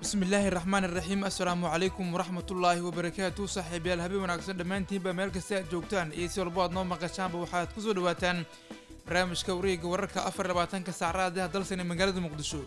bismi illaahi raxmaan iraxiim assalaamu calaykum waraxmatullaahi wabarakaatu saaxiibayaal habeen wanaagsan dhammaantiinba meel kasta aad joogtaan iyo si walbo aad noo maqashaanba waxaad kusoo dhawaataan barnaamijka wareega wararka afar labaatanka saacadaha dalsan ee magaalada muqdisho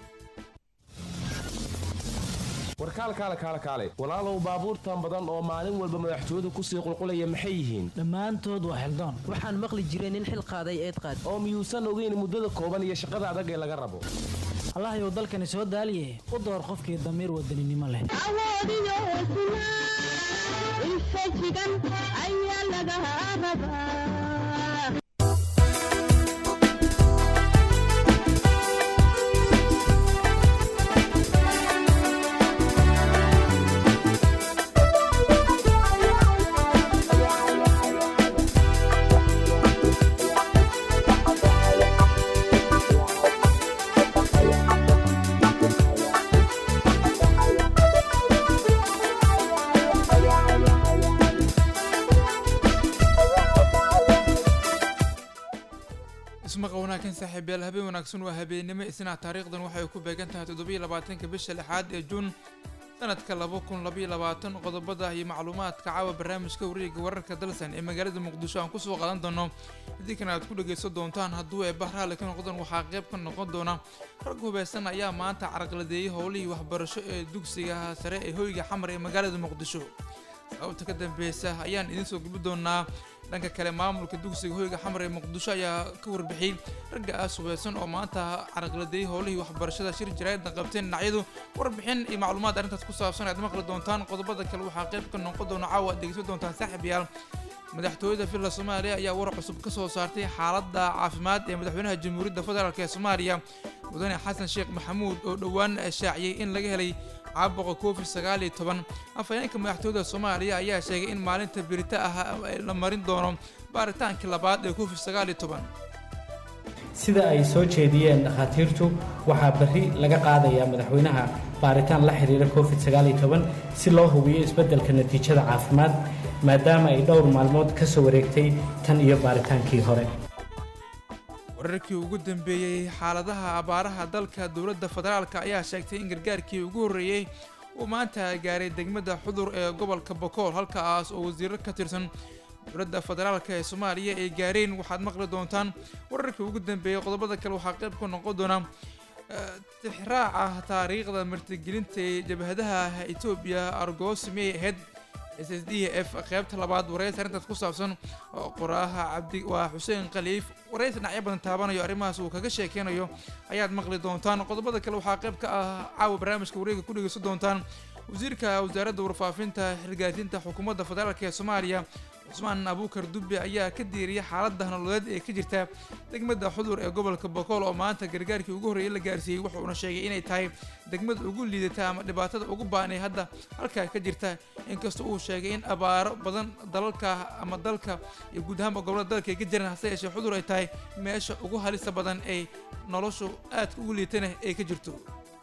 warkaal kaale kaale kaale walaalow baabuurtan badan oo maalin walba madaxtooyadu kusii qulqulaya maxay yihiin dhammaantood waa xildaan waxaan maqli jiray nin xil qaaday eed qaad oo miyuusan ogeyn muddada kooban iyo shaqada adag ee laga rabo allahayow dalkani soo daaliye u door qofkii damiir wadaninimo leh awoodiyo hesnaa infajigan ayaa laga rabaa ismaqa wanaagsan saaxiibayaal habeen wanaagsan waa habeennimo isna taariikhdan waxay ku beegan tahay toddobiyo labaatanka bisha lixaad ee juun sanadka laba kun labaiyo labaatan qodobada iyo macluumaadka caawa barnaamijka wareega wararka dalsan ee magaalada muqdisho aan kusoo qaadan doono idinkana aad ku dhagaysan doontaan hadduu ee bahraale ka noqdaan waxaa qayb ka noqon doona rag hubeysan ayaa maanta carqaladeeyay howlihii waxbarasho ee dugsiga sare ee hoyga xamar ee magaalada muqdisho sababta ka dambeysa ayaan idiin soo gubi doonaa dhanka kale maamulka dugsiga hoyga xamar ee muqdisho ayaa ka warbixiyey ragga aas hubeysan oo maanta caraqladeeyay howlihii waxbarashada shir jaraa'idna qabteen dhinacyadu warbixin iyo macluumaad arrintaas ku saabsan aad maqli doontaan qodobada kale waxaa qayb ka noqon doona caawa aad dhegeysan doontaan saaxiibayaal madaxtooyada villa soomaaliya ayaa war cusub ka soo saartay xaaladda caafimaad ee madaxweynaha jamhuuriyadda federaalk ee soomaaliya mudane xasan sheekh maxamuud oo dhowaan shaaciyey in laga helay caabuqa covid sagaal iyo toban afhayeenka madaxtooyada soomaaliya ayaa sheegay in maalinta birita ah la marin doono baaritaankii labaad ee covid sagaal iyo toban sida ay soo jeediyeen dhakhaatiirtu waxaa berri laga qaadayaa madaxweynaha baaritaan la xiriira covid sagaal iyo toban si loo hubiyo isbeddelka natiijada caafimaad maadaama ay dhowr maalmood ka soo wareegtay tan iyo baaritaankii hore wararkii ugu dambeeyey xaaladaha abaaraha dalka dowladda federaalk ayaa sheegtay in gargaarkii ugu horreeyey uu maanta gaaray degmada xudur ee gobolka bokool halkaas oo wasiiro ka tirsan dowladda federaalk ee soomaaliya ay gaareen waxaad maqli doontaan wararkii ugu dambeeyey qodobada kale waxaa qayb ka noqon doona tixraaca taariikhda martigelinta ee jabhadaha etoobiya argoosimey ahayd s s d f qaybta labaad waraysi arrintaas ku saabsan oo qoraaha cabdi waa xuseen khaliif waraysi dhinacyo badan taabanayo arrimahaas uu kaga sheekeynayo ayaad maqli doontaan qodobada kale waxaa qayb ka ah caawa barnaamijka wareega ku dhegeysan doontaan wasiirka wasaaradda warfaafinta xilgaarsiinta xukuumadda federaalk ee soomaaliya cusmaan abuukar dubbe ayaa ka diiriyay xaaladda nololeed ee ka jirta degmada xudur ee gobolka bokool oo maanta gargaarkii ugu horreeyay la gaarsiiyey wuxuuna sheegay inay tahay degmada ugu liidata ama dhibaatada ugu ba'an ee hadda halkaa ka jirta inkastoo uu sheegay in abaaro badan dalalka ama dalka iyo guud ahaanba gobolada dalka ay ka jiraan hase yeeshee xudur ay tahay meesha ugu halista badan ay noloshu aadka ugu liitana ay ka jirto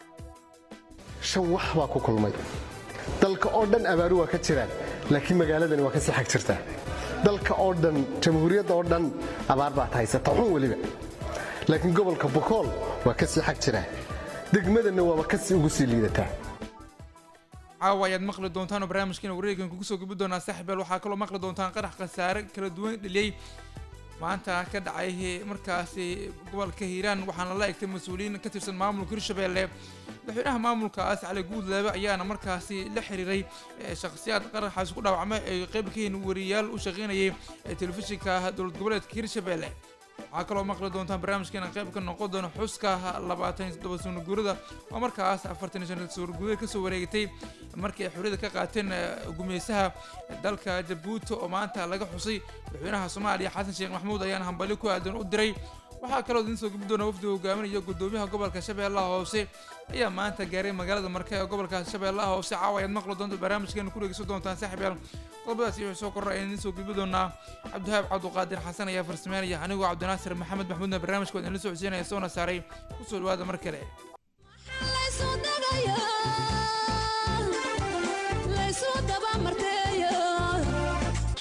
shan wax baa ku kulmay dalka oo dhan abaaru waa ka jiraan laakiin magaaladani waa ka sii xag jirtaa dalka oo dhan jamhuuriyadda oo dhan abaar baad haysata xun weliba laakiin gobolka bokool waa ka sii xag jiraa degmadanna waaba kasii ugu sii liidataa caawa ayaad maqli doontaan oo barnaamijkiina wareegan kugu soo gubi doonaa saaxiibeel waxaa kaloo maqli doontaan qarax khasaare kala duwan dheliyey maanta ka dhacay markaasi gobolka hiiraan waxaana la egtay mas-uuliyiin ka tirsan maamulka hirshabeelle madaxweynaha maamulkaas cali guudlaabe ayaana markaasi la xiriiray shakhsiyaad qaraxaasi ku dhaawacmay ay qayb ka yihiin wariyaal u shaqaynayay telefishinka dowlad goboleedka hirshabeelle waxaa kaloo maqli doontaan barnaamijkeena qayb ka noqon doona xuska labaatan iyo toddoba sano guurada oo markaas afartan iyo shan sano guurada kasoo wareegatay markii ay xorriyada ka qaateen gumeysaha dalka jabuuti oo maanta laga xusay madaxweynaha soomaaliya xasan sheekh maxamuud ayaana hambali ku aadan u diray waxaa kaloo idiin soo gubi doona wafdiga hogaaminaya gudoomiyaha gobolka shabeellaha hoose ayaa maanta gaaray magaalada marke ee gobolka shabeellaha hoose caawa ayaad maqli doonta barnaamijkeena ku dhegeysan doontaan saaxiibyaal qodobadaasi wixii soo korra ayaan idiin soo gubi doonaa cabdihaab cabduqaadir xasan ayaa farsameynaya anigoo cabdinaasir maxamed maxmuudna barnaamijka waan idin soo codsiinaya soona saaray kusoo dhawaada mar kale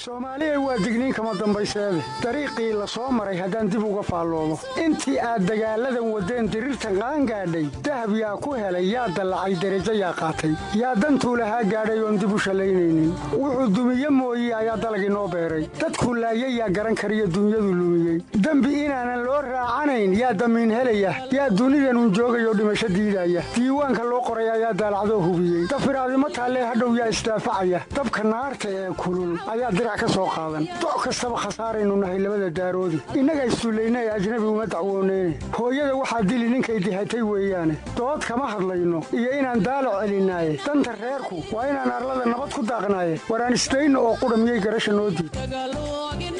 soomaaliya waa digniin kama dambayseede dariiqii la soo maray haddaan dib uga faalloomo intii aad dagaalladan waddeen diriirtan qaangaadhay dahab yaa ku helay yaa dallacay derajo yaa qaatay yaa dantuu lahaa gaadhay oon dib u shallaynaynin wuxuu dumiye mooye ayaa dalagii noo beeray dadku laayay yaa garan kariyo dunyadu lumiyey dembi inaanan loo raacanayn yaa damiin helaya yaa dunidanun joogayoo dhimasho diidaya diiwaanka loo qoray ayaa daalacdoo hubiyey dafiraadimo taallee hadhow yaa isdaafacaya dabka naarta ee kulul ayaa dirac ka soo qaadan doc kastaba khasaaraynu nahay labada daaroodi innaga issullayna ee ajnabi uma dacwooneyne hooyada waxaa dili ninkay dihatay weeyaane dood kama hadlayno iyo inaan daalac celinaaye danta reerku waa inaan arlada nabad ku daaqnaaye waraan isdayno oo qudha miyay garasha noo diid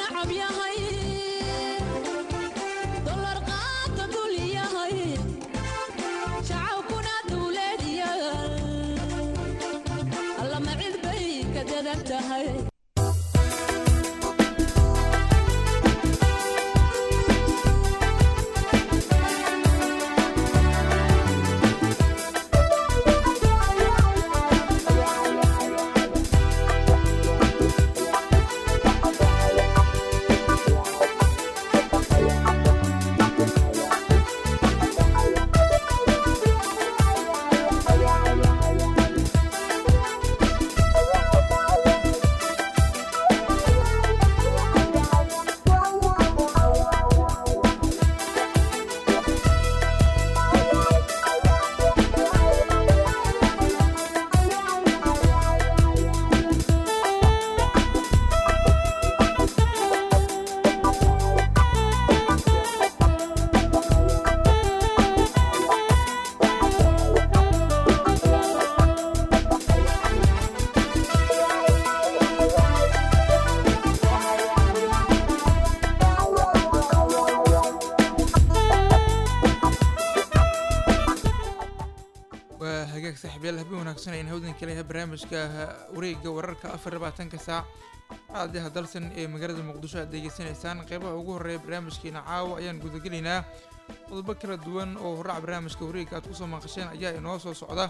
waa hagaag saaxiibyaal habeen wanaagsan ayna hawdan kaleyahay barnaamijka wareegga wararka afar labaatanka saac caadiha dalsan ee magaalada muqdisho aad degeysanaysaan qeybaha ugu horreeya barnaamijkeena caawa ayaan gudagelaynaa qodobo kala duwan oo horaac barnaamijka wareegga aad kusoo maqasheen ayaa inoo soo socda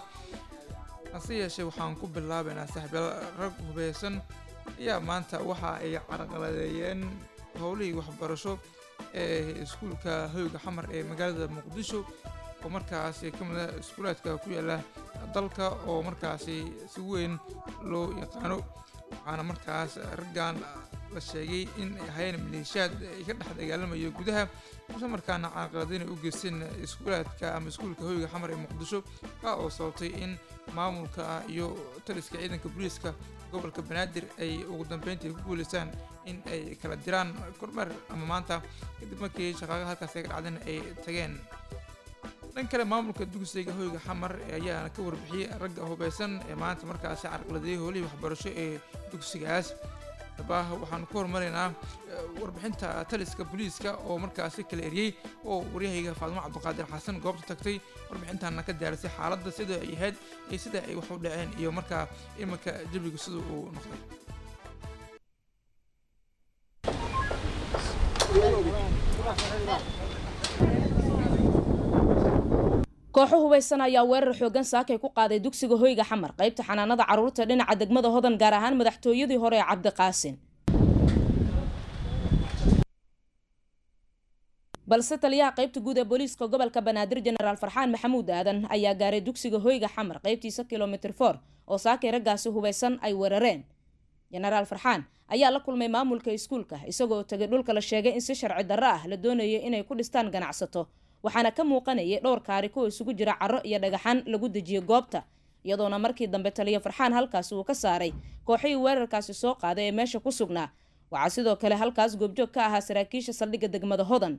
hase yeeshee waxaan ku bilaabaynaa saaxiibyaal rag hubeysan ayaa maanta waxa ay carqaladeeyeen howlihii waxbarasho ee iskuulka hoyga xamar ee magaalada muqdisho oo markaasi ka mid ah iskuulaadka ku yaala dalka oo markaasi si weyn loo yaqaano waxaana markaas raggan la sheegay in ay hayeen maleeshiyaad ay ka dhex dagaalamayo gudaha isla markaana caaqilada inay u geysteen iskuulaadka ama iskuulka hoyga xamar ee muqdisho ka oo sababtay in maamulka iyo taliska ciidanka booliiska gobolka banaadir ay ugu dambeyntii ku guuleystaan in ay kala diraan kormeer ama maanta kadib markii shaqaaga halkaas ay ka dhacdeen ay tageen dhan kale maamulka dugsiga hoyga xamar ayaana ka warbixiyey ragga hubeysan ee maanta markaasi carqaladeeyay howlihii waxbarasho ee dugsigaas dabah waxaanu ku horumaraynaa warbixinta taliska booliiska oo markaasi kala eriyey oo waryahayga faadimo cabdiqaadir xasan goobta tagtay warbixintaana ka diyaarisay xaaladda sida ay ahayd iyo sida ay wax u dhaceen iyo markaa iminka jabigu sida uu noqday kooxo hubaysan ayaa weerar xoogan saakay ku qaaday dugsiga hoyga xamar qaybta xanaanada carruurta dhinaca degmada hodan gaar ahaan madaxtooyadii hore ee cabdiqaasin balse taliyaha qaybta guud ee booliiska gobolka banaadir jenaraal farxaan maxamuud aadan ayaa gaaray dugsiga hoyga xamar qaybtiisa kilomitr for oo saakay raggaasi hubaysan ay weerareen jenaraal farxaan ayaa la kulmay maamulka iskuulka isagoo tegay dhulka la sheegay in si sharci darro ah la doonayay inay ku dhistaan ganacsato waxaana ka muuqanayay dhowr kaari kuwa isugu jira caro iyo dhagaxaan lagu dejiyey goobta iyadoona markii dambe taliya farxaan halkaasi uu ka saaray kooxihii weerarkaasi soo qaaday ee meesha ku sugnaa waxaa sidoo kale halkaas goobjoog ka ahaa saraakiisha saldhigga degmada hodan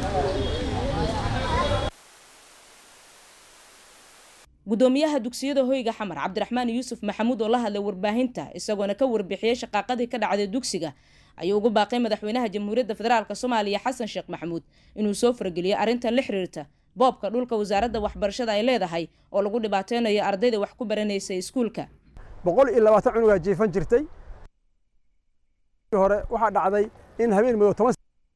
gudoomiyaha dugsiyada hoyga xamar cabdiraxmaan yuusuf maxamuud oo la hadlay warbaahinta isagoona ka warbixiyey shaqaaqadii ka dhacday dugsiga ayuu ugu baaqay madaxweynaha jamhuuriyadda federaalk soomaaliya xasan sheekh maxamuud inuu soo fargeliyo arrintan la xiriirta boobka dhulka wasaaradda waxbarashada ay leedahay oo lagu dhibaateynayo ardayda wax ku baranaysa iskuulka boqol iyo labaatan cunugaa jiifan jirtay hore waxaa dhacday in habeen madow toban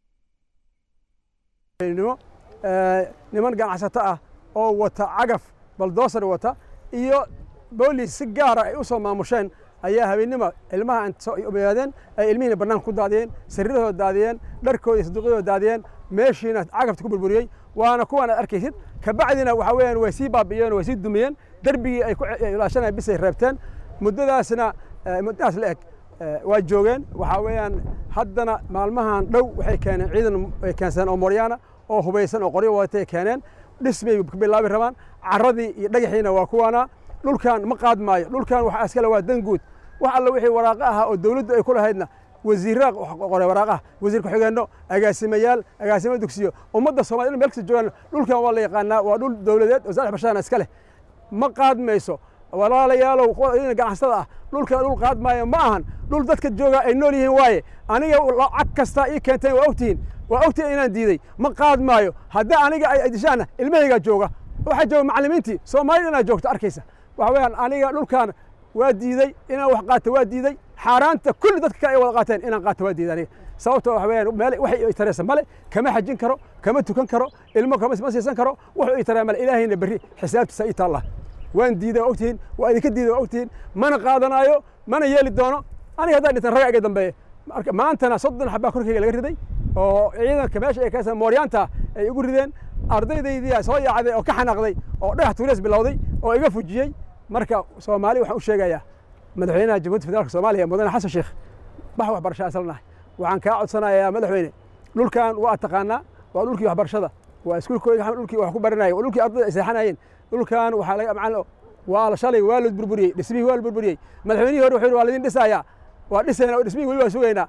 niman ganacsato ah oo wata cagaf baldoosar wata iyo boolis si gaara ay u soo maamusheen ayaa habeennima ilmaha omaadeen ay ilmihiina bannaanka ku daadiyeen sariirahooda daadiyeen dharkooda iyo saduuqyadooda daadiyeen meeshiina cagafta ku burburiyey waana kuwan aad arkaysid kabacdina waxa weeyaan way sii baabi'iyeen way sii dumiyeen derbigii ay ku ilaashanaya bisay reebteen muddadaasna muddadaas la eg waa joogeen waxaa weeyaan haddana maalmahan dhow waxay keeneen ciidan ay keensadeen oo mooryaana oo hubaysan oo qoryo wadatay keeneen dhismay ka bilaabi rabaan carradii iyo dhagaxiina waa kuwaana dhulkan ma qaadmaayo dhulkan waxa iskale waa dan guud wax alla wixii waraaqo ahaa oo dawladdu ay ku lahaydna wasiirra qoray waraaqaha wasiir ku-xigeenno agaasimayaal agaasimo dugsiyo ummadda somaliyed meel kasta joogaan dhulkan waa la yaqaanaa waa dhul dawladeed oo saddex bashaana iska leh ma qaadmayso walaalayaalow ganacsatada ah dhulkan dhul qaadmaayo ma ahan dhul dadka jooga ay nool yihiin waaye aniga lacag kasta ii keenteen waa ogtihiin waa ogtihiin inaan diiday ma qaadmaayo haddii aniga ay dishaana ilmahaygaa jooga waxaa jooga macallimiintii soomaalida inaa joogto arkaysa waxa weeyaan aniga dhulkan waa diiday inaan wax qaato waa diiday xaaraanta kulli dadka kale ay wada qaateen inaan qaato waa diiday aniga sababtoo waxa weeyaan meel waxay i taraysa male kama xajin karo kama tukan karo ilmo kama ma siisan karo wuxuu i taraa male ilaahayna berri xisaabtiisa ii taalla waan diiday waa ogtihiin waa idinka diiday waa ogtihiin mana qaadanaayo mana yeeli doono aniga haddaan dhintan raga iga dambeeya marka maantana soddon xabaa korkayga laga riday oo ciidanka meesha ay kaasa mooryaanta ay igu rideen ardaydaydii soo yaacday oo ka xanaaqday oo dhagax tuurees bilowday oo iga fujiyey marka soomaali waxaan u sheegayaa madaxweynaha jamhuuriyadda federaalka soomaaliya mudane xasan sheekh bax waxbarasho asalnahay waxaan kaa codsanayaa madaxweyne dhulkan waa taqaanaa waa dhulkii waxbarashada waa iskuulkooda dhulkii wax ku baranaya waa dhulkii ardayda ay seexanayeen dhulkan waxaa laga macalin waa shalay waa la burburiyey dhismihii waa la burburiyey madaxweynihii hore wuxuu yidhi waa laydin dhisayaa waa dhisayna oo dhismihii weli waa sugaynaa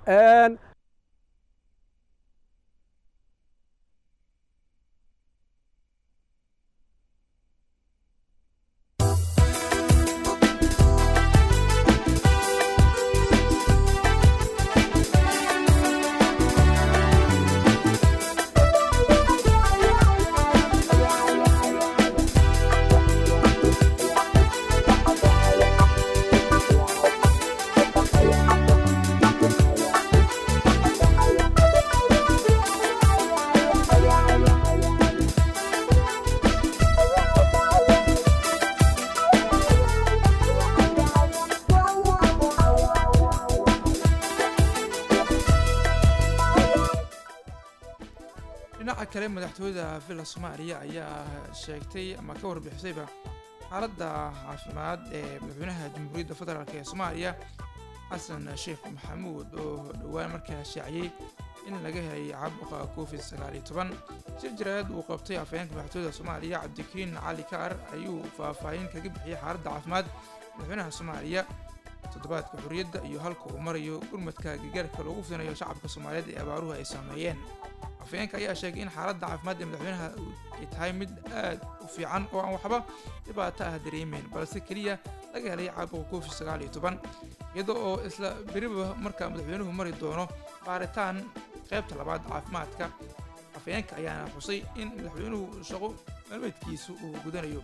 dhinaca kale madaxtooyada villa soomaaliya ayaa sheegtay ama ka warbixisayba xaaladda caafimaad ee madaxweynaha jamhuuriyadda federaalk ee soomaaliya xasan sheekh maxamuud oo dhowaan markaa shaaciyey in laga helay caabuqa covid sagaal iyo toban shir jaraad uu qabtay afhayeenka madaxtooyada soomaaliya cabdikariin cali kaar ayuu faahfaahin kaga bixiyey xaaladda caafimaad madaxweynaha soomaaliya toddobaadka xorriyadda iyo halka uu marayo gurmadka gargaarka loogu fidinayo shacabka soomaaliyeed ee abaaruhu ay saameeyeen afhayeenka ayaa sheegay in xaaladda caafimaad ee madaxweynaha ay tahay mid aad u fiican oo aan waxba dhibaato ah dareemeyn balse keliya laga helay caabuqa covid sagaal iyo toban iyada oo isla beriba markaa madaxweynuhu mari doono baaritaan qaybta labaad caafimaadka afhayeenka ayaana xusay in madaxweynuhu shaqo maalmeedkiisa uu gudanayo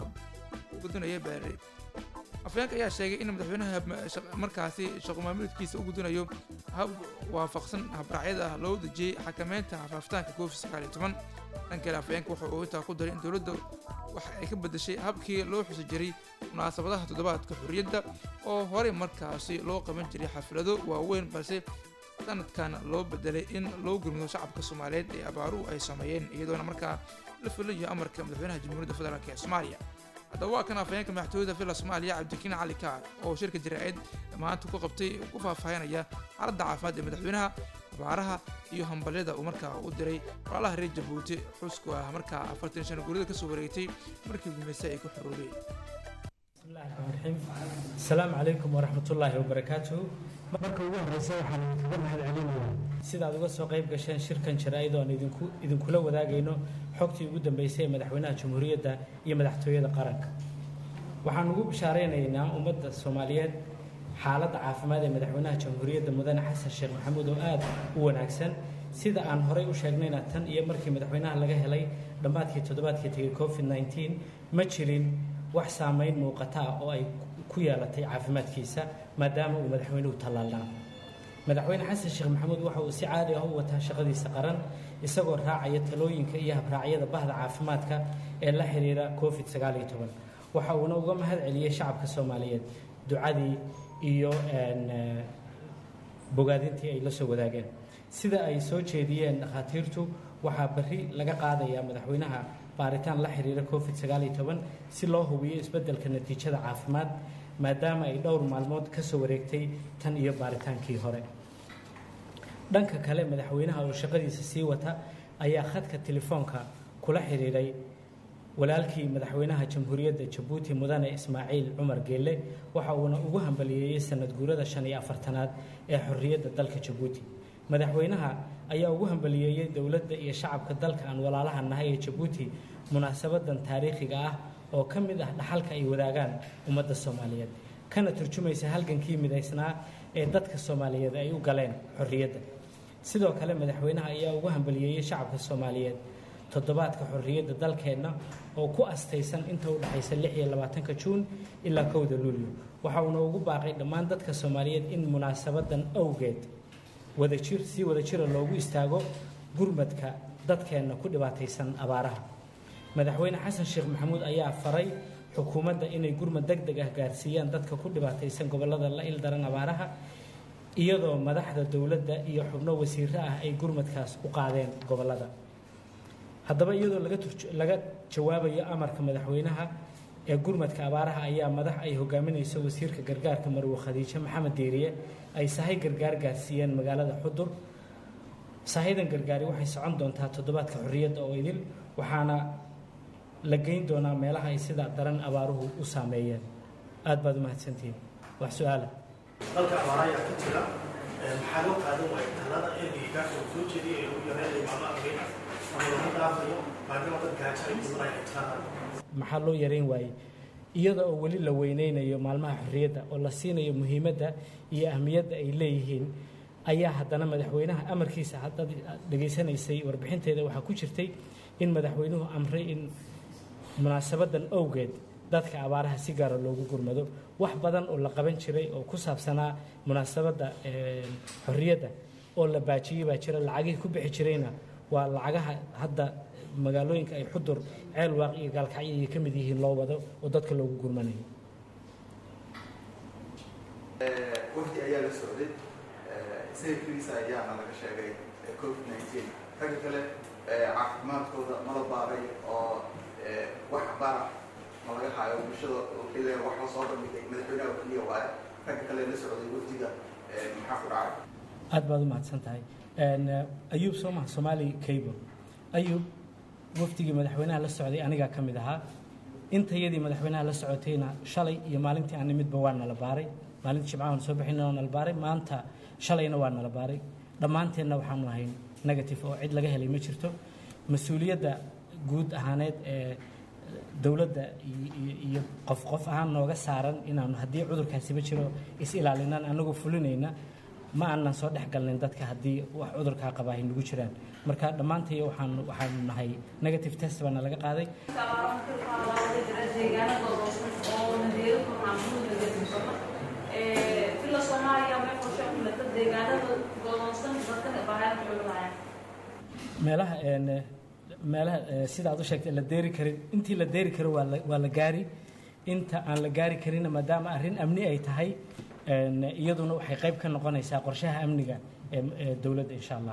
gudanayo baare afhayeenka ayaa sheegay in madaxweynaha markaasi shaqo maalmeedkiisa u gudanayo hab waafaqsan habraacyada ah loo dejiyey xakameynta faafitaanka covid sagaal iyo toban dhan kale afhayeenka waxa uu intaa ku daray in dowladda waxa ay ka bedeshay habkii loo xusi jiray munaasabadaha toddobaadka xorriyadda oo horey markaasi loo qaban jiray xaflado waaweyn balse sanadkan loo bedelay in loo gurmido shacabka soomaaliyeed ee abaaruhu ay sameeyeen iyadoona markaa la filayo amarka madaxweynaha jamhuuriyadda federaalk ee soomaaliya haddaba waa kan afhayeenka madaxtooyada villa soomaaliya cabdikariin cali kaar oo shirka jaraa'id maanta ku qabtay ku faahfaahinaya xaaladda caafimaad ee madaxweynaha abaaraha iyo hambalyada uu markaa u diray walaalaha reer jabuuti xusku ah markaa afartan shan guurida kasoo wareegtay markii gumayse ay ku xoroobeen asalaamu calaykum waraxmatullaahi wabarakaatuhu marka ugu horeysa waxaan idinkaga mahad celinayaa sidaad uga soo qayb gasheen shirkan jaraa'id oo aan idinku idinkula wadaagayno xogtii ugu dambeysay ee madaxweynaha jamhuuriyadda iyo madaxtooyada qaranka waxaan ugu bishaaraynaynaa ummadda soomaaliyeed xaaladda caafimaad ee madaxweynaha jamhuuriyadda mudane xasan sheekh maxamuud oo aad u wanaagsan sida aan horey u sheegnayna tan iyo markii madaxweynaha laga helay dhammaadkii toddobaadkii tegay covid 19 ma jirin wax saamayn muuqata ah oo ay ku yeelatay caafimaadkiisa maadaama uu madaxweynuhu tallaalnaa madaxweyne xasan sheekh maxamuud waxa uu si caadi ah u wataa shaqadiisa qaran isagoo raacaya talooyinka iyo habraacyada bahda caafimaadka ee la xiriira covid sagaal iyo toban waxa uuna uga mahad celiyey shacabka soomaaliyeed ducadii iyo bogaadintii ay la soo wadaageen sida ay soo jeediyeen dhakhaatiirtu waxaa berri laga qaadayaa madaxweynaha baaritaan la xiriira covid sagaal iyo toban si loo hubiyo isbeddelka natiijada caafimaad maadaama ay dhowr maalmood ka soo wareegtay tan iyo baaritaankii hore dhanka kale madaxweynaha oo shaqadiisa sii wata ayaa khadka telefoonka kula xiriiray walaalkii madaxweynaha jamhuuriyadda jabuuti mudane ismaaciil cumar geelle waxa uuna ugu hambaliyeeyey sanad guurada shan iyo afartanaad ee xorriyadda dalka jabuuti madaxweynaha ayaa ugu hambaliyeeyey dowladda iyo shacabka dalka aan walaalaha nahay ee jabuuti munaasabadan taariikhiga ah oo ka mid ah dhaxalka ay wadaagaan ummadda soomaaliyeed kana turjumaysa halgankii midaysnaa ee dadka soomaaliyeed ay u galeen xorriyadda sidoo kale madaxweynaha ayaa ugu hambaliyeeyey shacabka soomaaliyeed toddobaadka xorriyadda dalkeenna oo ku astaysan inta u dhexaysa lix iyo labaatanka juun ilaa kowda luulyo waxa uuna ugu baaqay dhammaan dadka soomaaliyeed in munaasabadan awgeed wadajir si wadajira loogu istaago gurmadka dadkeenna ku dhibaataysan abaaraha madaxweyne xasan sheekh maxamuud ayaa faray xukuumadda inay gurmad deg deg ah gaarsiiyaan dadka ku dhibaataysan gobollada la ildaran abaaraha iyadoo madaxda dowladda iyo xubno wasiiro ah ay gurmadkaas u qaadeen gobollada haddaba iyadoo laga laga jawaabayo amarka madaxweynaha ee gurmadka abaaraha ayaa madax ay hogaaminayso wasiirka gargaarka marwe khadiijo maxamed deeriye ay sahay gargaar gaarsiiyeen magaalada xudur sahaydan gargaari waxay socon doontaa toddobaadka xorriyadda oo idil waxaana la geyn doonaa meelaha ay sida daran abaaruhu u saameeyeen aad baad u mahadsantihiin wax su-aala dalka abaara ayaa ku jira maxaa loo qaadan waaya talada ergeygaas oo soo jeediyay ee ugu yareen maalmo arbeen ama lagu dhaafayo maadaama dad gaajo ay mudanaya ay jiraan maxaa loo yareyn waayey iyada oo weli la weyneynayo maalmaha xorriyadda oo la siinayo muhiimadda iyo ahmiyadda ay leeyihiin ayaa haddana madaxweynaha amarkiisa haddaad dhegaysanaysay warbixinteeda waxaa ku jirtay in madaxweynuhu amray in munaasabadan awgeed dadka abaaraha si gaara loogu gurmado wax badan oo la qaban jiray oo ku saabsanaa munaasabadda xorriyadda oo la baajiyey baa jira lacagihii ku bixi jirayna waa lacagaha hadda magaalooyinka ay xudur ceel waaq iyo gaalkacyo ay ka mid yihiin loo wado oo dadka loogu gurmanayo wafdi ayaa la socday sawirkiisa ayaana laga sheegay covid nineteen ragga kale caafimaadkooda mala baaray oo wax bara ma laga haayo bulshada ileen wax la soo bandhigay madaxweynaha keliya waaye ragga kale la socday wafdiga maxaa ku dhacay aad baad u mahadsan tahay ayuub soo maha soomaali cable ayuub wafdigii madaxweynaha la socday anigaa ka mid ahaa intayadii madaxweynaha la socotayna shalay iyo maalintii aan nimidba waa nala baaray maalintii jimcahan soo bixina waa nala baaray maanta shalayna waa nala baaray dhammaanteenna waxaanu ahayn negative oo cid laga helay ma jirto mas-uuliyadda guud ahaaneed ee dowladda iyo qof qof ahaan nooga saaran inaanu haddii cudurkaasiba jiro is ilaalinaan anagoo fulinayna ma aanan soo dhex galnin dadka haddii wax cudurkaa qabaa ay nagu jiraan marka dhammaantay waxaan waxaanu nahay negative test baana laga qaaday meelaha meelaha sida aad u sheegtay la deeri karin intii la deeri karo waa la waa la gaari inta aan la gaari karinna maadaama arrin amni ay tahay iyaduna waxay qayb ka noqonaysaa qorshaha amniga ee dowladda insha allah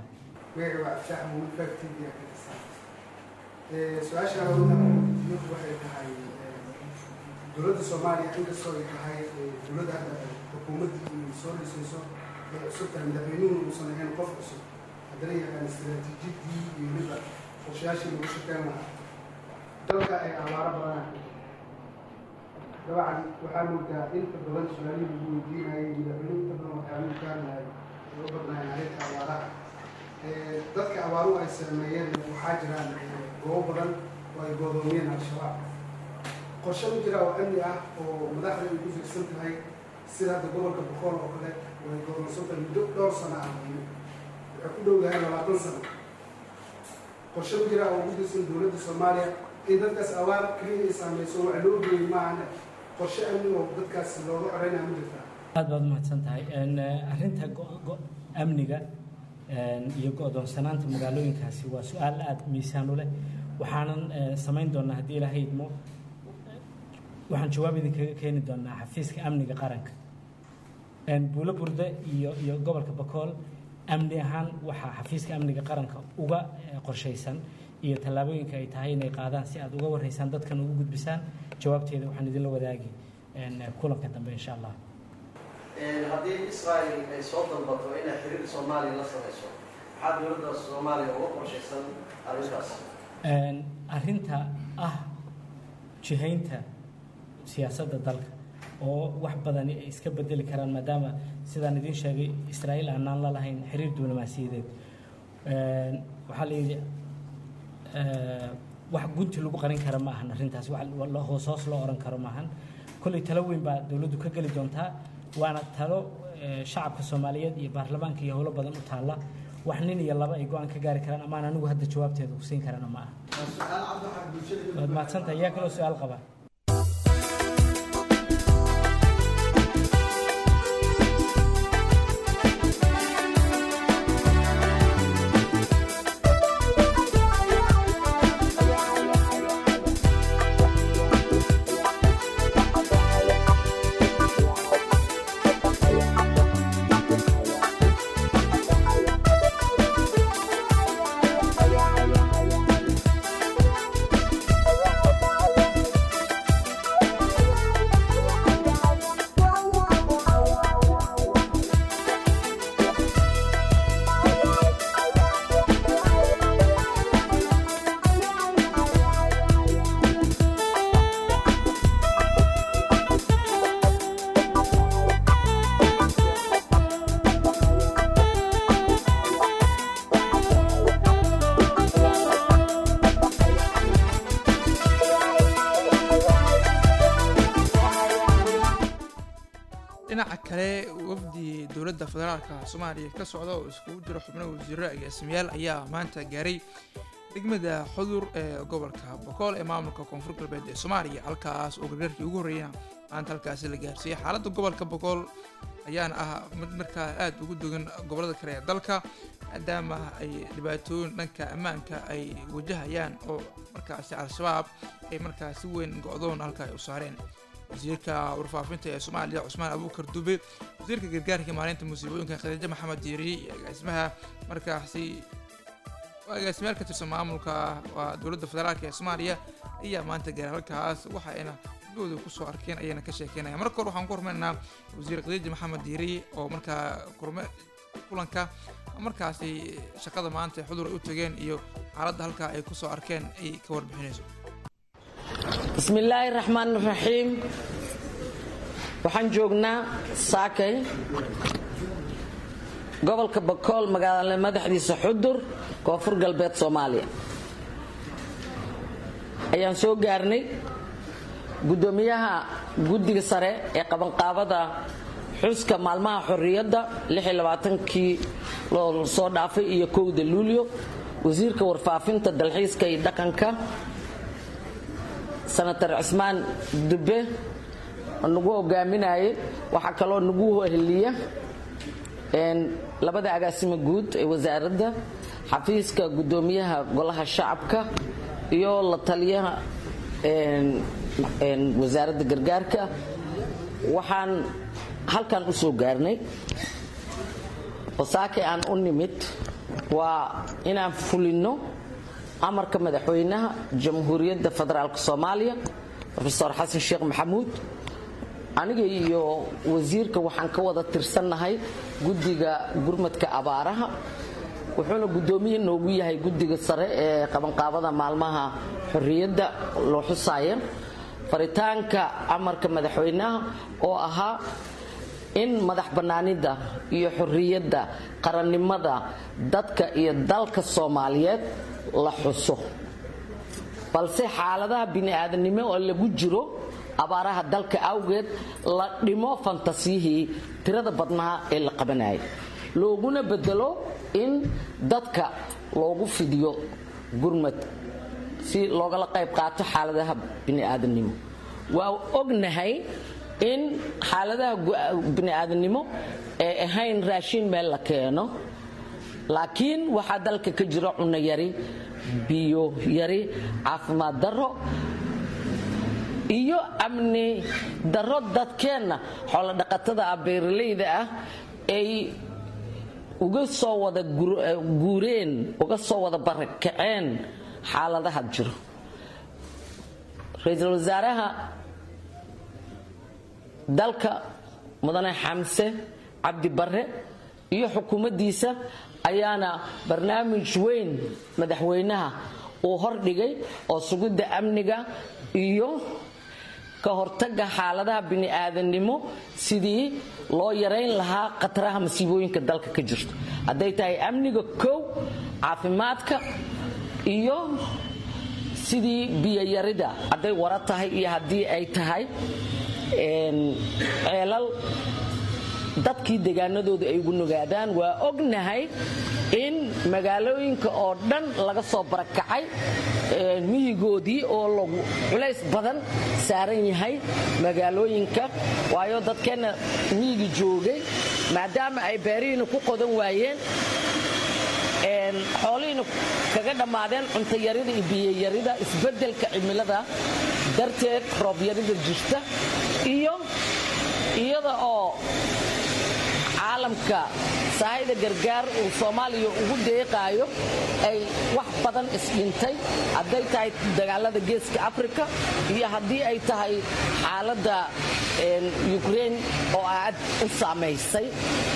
su-aasha mid waxay tahay dowladda soomaaliya inkastoo ay tahay dowladda hadda xukuumadda ay soo dhisayso ee cusub tahay madaxweynuhu uusan ahayn qof cusub haddana yaqaan istaraatiijiyadii iyo weliba qorshayaashii lagu shaqeyn lahaa dalka ay abaaro badanaa dabcan waxaa moodaa inta badan su-aalihii lagu weydiinayay madaxweynuhu inta badan waxyaaluhu kaanahay ay u badnaayeen arrinta abaaraha dadka abaaruhu ay sameeyeen waxaa jiraan goobo badan oo ay goodoomiyeen al-shabaab qorshe u jira oo amni ah oo madaxda ay ku fiksan tahay sida hadda gobolka boqol oo kale oo ay goodoonsan tahay muddo dhowr sano ah waxay ku dhow yahay labaatan sano qorshe u jira oo ugu dirsan dowladda soomaaliya in dadkaas abaar keliya ay saameyso wax loo geeyey maahane qorshe amni oo dadkaas looga xoreynaya ma jirtaa aad baad umahadsan tahay arrinta amniga iyo go-doonsanaanta magaalooyinkaasi waa su-aal aada miisaan u leh waxaanan samayn doonaa haddii ilaahay idmo waxaan jawaab idinkaga keeni doonaa xafiiska amniga qaranka buulo burde iyo iyo gobolka bakool amni ahaan waxaa xafiiska amniga qaranka uga qorshaysan iyo tallaabooyinka ay tahay inay qaadaan si aad uga warraysaan dadkan ugu gudbisaan jawaabteeda waxaan idinla wadaagi kulanka dambe insha allah haddii israel ay soo dalbato inay xiriir soomaaliya la samayso maxaa dowladda soomaaliya uga qorshaysan arrintaas arrinta ah jihaynta siyaasadda dalka oo wax badani ay iska bedeli karaan maadaama sidaan idiin sheegay israa'iil aanaan la lahayn xiriir diblomaasiyadeed waxaa la yidhi wax gunti lagu qarin kara ma ahan arrintaas hoos hoos loo oran karo maahan kolley talo weyn baa dowladdu ka geli doontaa waana talo shacabka soomaaliyeed iyo baarlamaanka iyo howlo badan u taalla wax nin iyo laba ay go-aan ka gaari karaan amaan anigu hadda jawaabteeda ku siin karana ma aha waad mahadsantahay yaa kaloo su-aal qaba dhinaca kale wafdi dowladda federaalka soomaaliya ka socda oo iskugu jiro xubno wasiiro agaasimayaal ayaa maanta gaaray degmada xudur ee gobolka bokool ee maamulka koonfur galbeed ee soomaaliya halkaas oo gargaarkii ugu horreeyana maanta halkaasi la gaarsiiyey xaaladda gobolka bokool ayaana ah mid markaa aad ugu dogan gobollada kale ee dalka maadaama ay dhibaatooyin dhanka ammaanka ay wajahayaan oo markaasi al-shabaab ay markaa si weyn go-doon halka ay u saareen wasiirka warfaafinta ee soomaaliya cusmaan abuukar dube wasiirka gargaarka maalinta musiibooyinka khadiijo maxamed diiri iyo agaasimaha markaasi agaasimayaal ka tirsan maamulka waa dowladda federaalk ee soomaaliya ayaa maanta gaaray halkaas waxa ayna dooda kusoo arkeen ayayna ka sheekeynaya marka hore waxaan ku hormaynaynaa wasiir khadiijo maxamed diiri oo markaa kurme kulanka markaasi shaqada maanta xudur ay u tageen iyo xaaladda halkaa ay kusoo arkeen ay ka warbixinayso bismillaahi raxmaan raxiim waxaan joognaa saakay gobolka bakool magaalada madaxdiisa xudur koonfur galbeed soomaaliya ayaan soo gaarnay guddoomiyaha guddiga sare ee qabanqaabada xuska maalmaha xorriyadda kii loo soo dhaafay iyo kowda luulyo wasiirka warfaafinta dalxiiska iyo dhaqanka senator cismaan dube oo nagu hogaaminayay waxaa kaloo nagu heliya labada agaasimo guud ee wasaaradda xafiiska guddoomiyaha golaha shacabka iyo la taliyaha wasaaradda gargaarka waxaan halkan u soo gaarnay wasaakay aan u nimid waa inaan fulinno amarka madaxweynaha jamhuuriyadda federaalk soomaaliya rofeor xasan sheekh maxamuud aniga iyo wasiirka waxaan ka wada tirsannahay guddiga gurmadka abaaraha wuxuuna guddoomiye noogu yahay guddiga sare ee qabanqaabada maalmaha xorriyadda loo xusaaya faritaanka amarka madaxweynaha oo ahaa in madax bannaanida iyo xorriyadda qarannimada dadka iyo dalka soomaaliyeed la xuso balse xaaladaha bini'aadanimo oo lagu jiro abaaraha dalka awgeed la dhimo fantasiyihii tirada badnaa ee la qabanayay looguna bedelo in dadka loogu fidiyo gurmad si loogala qayb qaato xaaladaha bini'aadanimo waa ognahay in xaaladaha bini'aadanimo ee ahayn raashin meel la keeno laakiin waxaa dalka ka jira cunno yari biyo yari caafimaad darro iyo amni darro dadkeenna xoolodhaqatada ah beeralayda ah ay uga soo wada guureen uga soo wada barakaceen xaaladaha jiro ra-iisul wasaaraha dalka mudane xamse cabdi barre iyo xukuumaddiisa ayaana barnaamij weyn madaxweynaha uu hordhigay oo sugidda amniga iyo ka hortagga xaaladaha bini'aadannimo sidii loo yarayn lahaa khataraha masiibooyinka dalka ka jirto hadday tahay amniga kow caafimaadka iyo sidii biyayarida hadday wara tahay iyo haddii ay tahay ceelal dadkii deegaanadooda ay ugu nugaadaan waa ognahay in magaalooyinka oo dhan laga soo barakacay miyigoodii oo lagu culays badan saaran yahay magaalooyinka waayo dadkeenna miyigi joogay maadaama ay beerihiina ku qodan waayeen xoolihiina kaga dhammaadeen cuntayarida iyo biyayarida isbeddelka cimilada darteed roobyarida jirta iyo iyada oo caalamka sahayda gargaar uu soomaaliya ugu deeqaayo ay wax badan isdhintay hadday tahay dagaalada geeska africa iyo haddii ay tahay xaaladda ukrein oo aad u saamaysay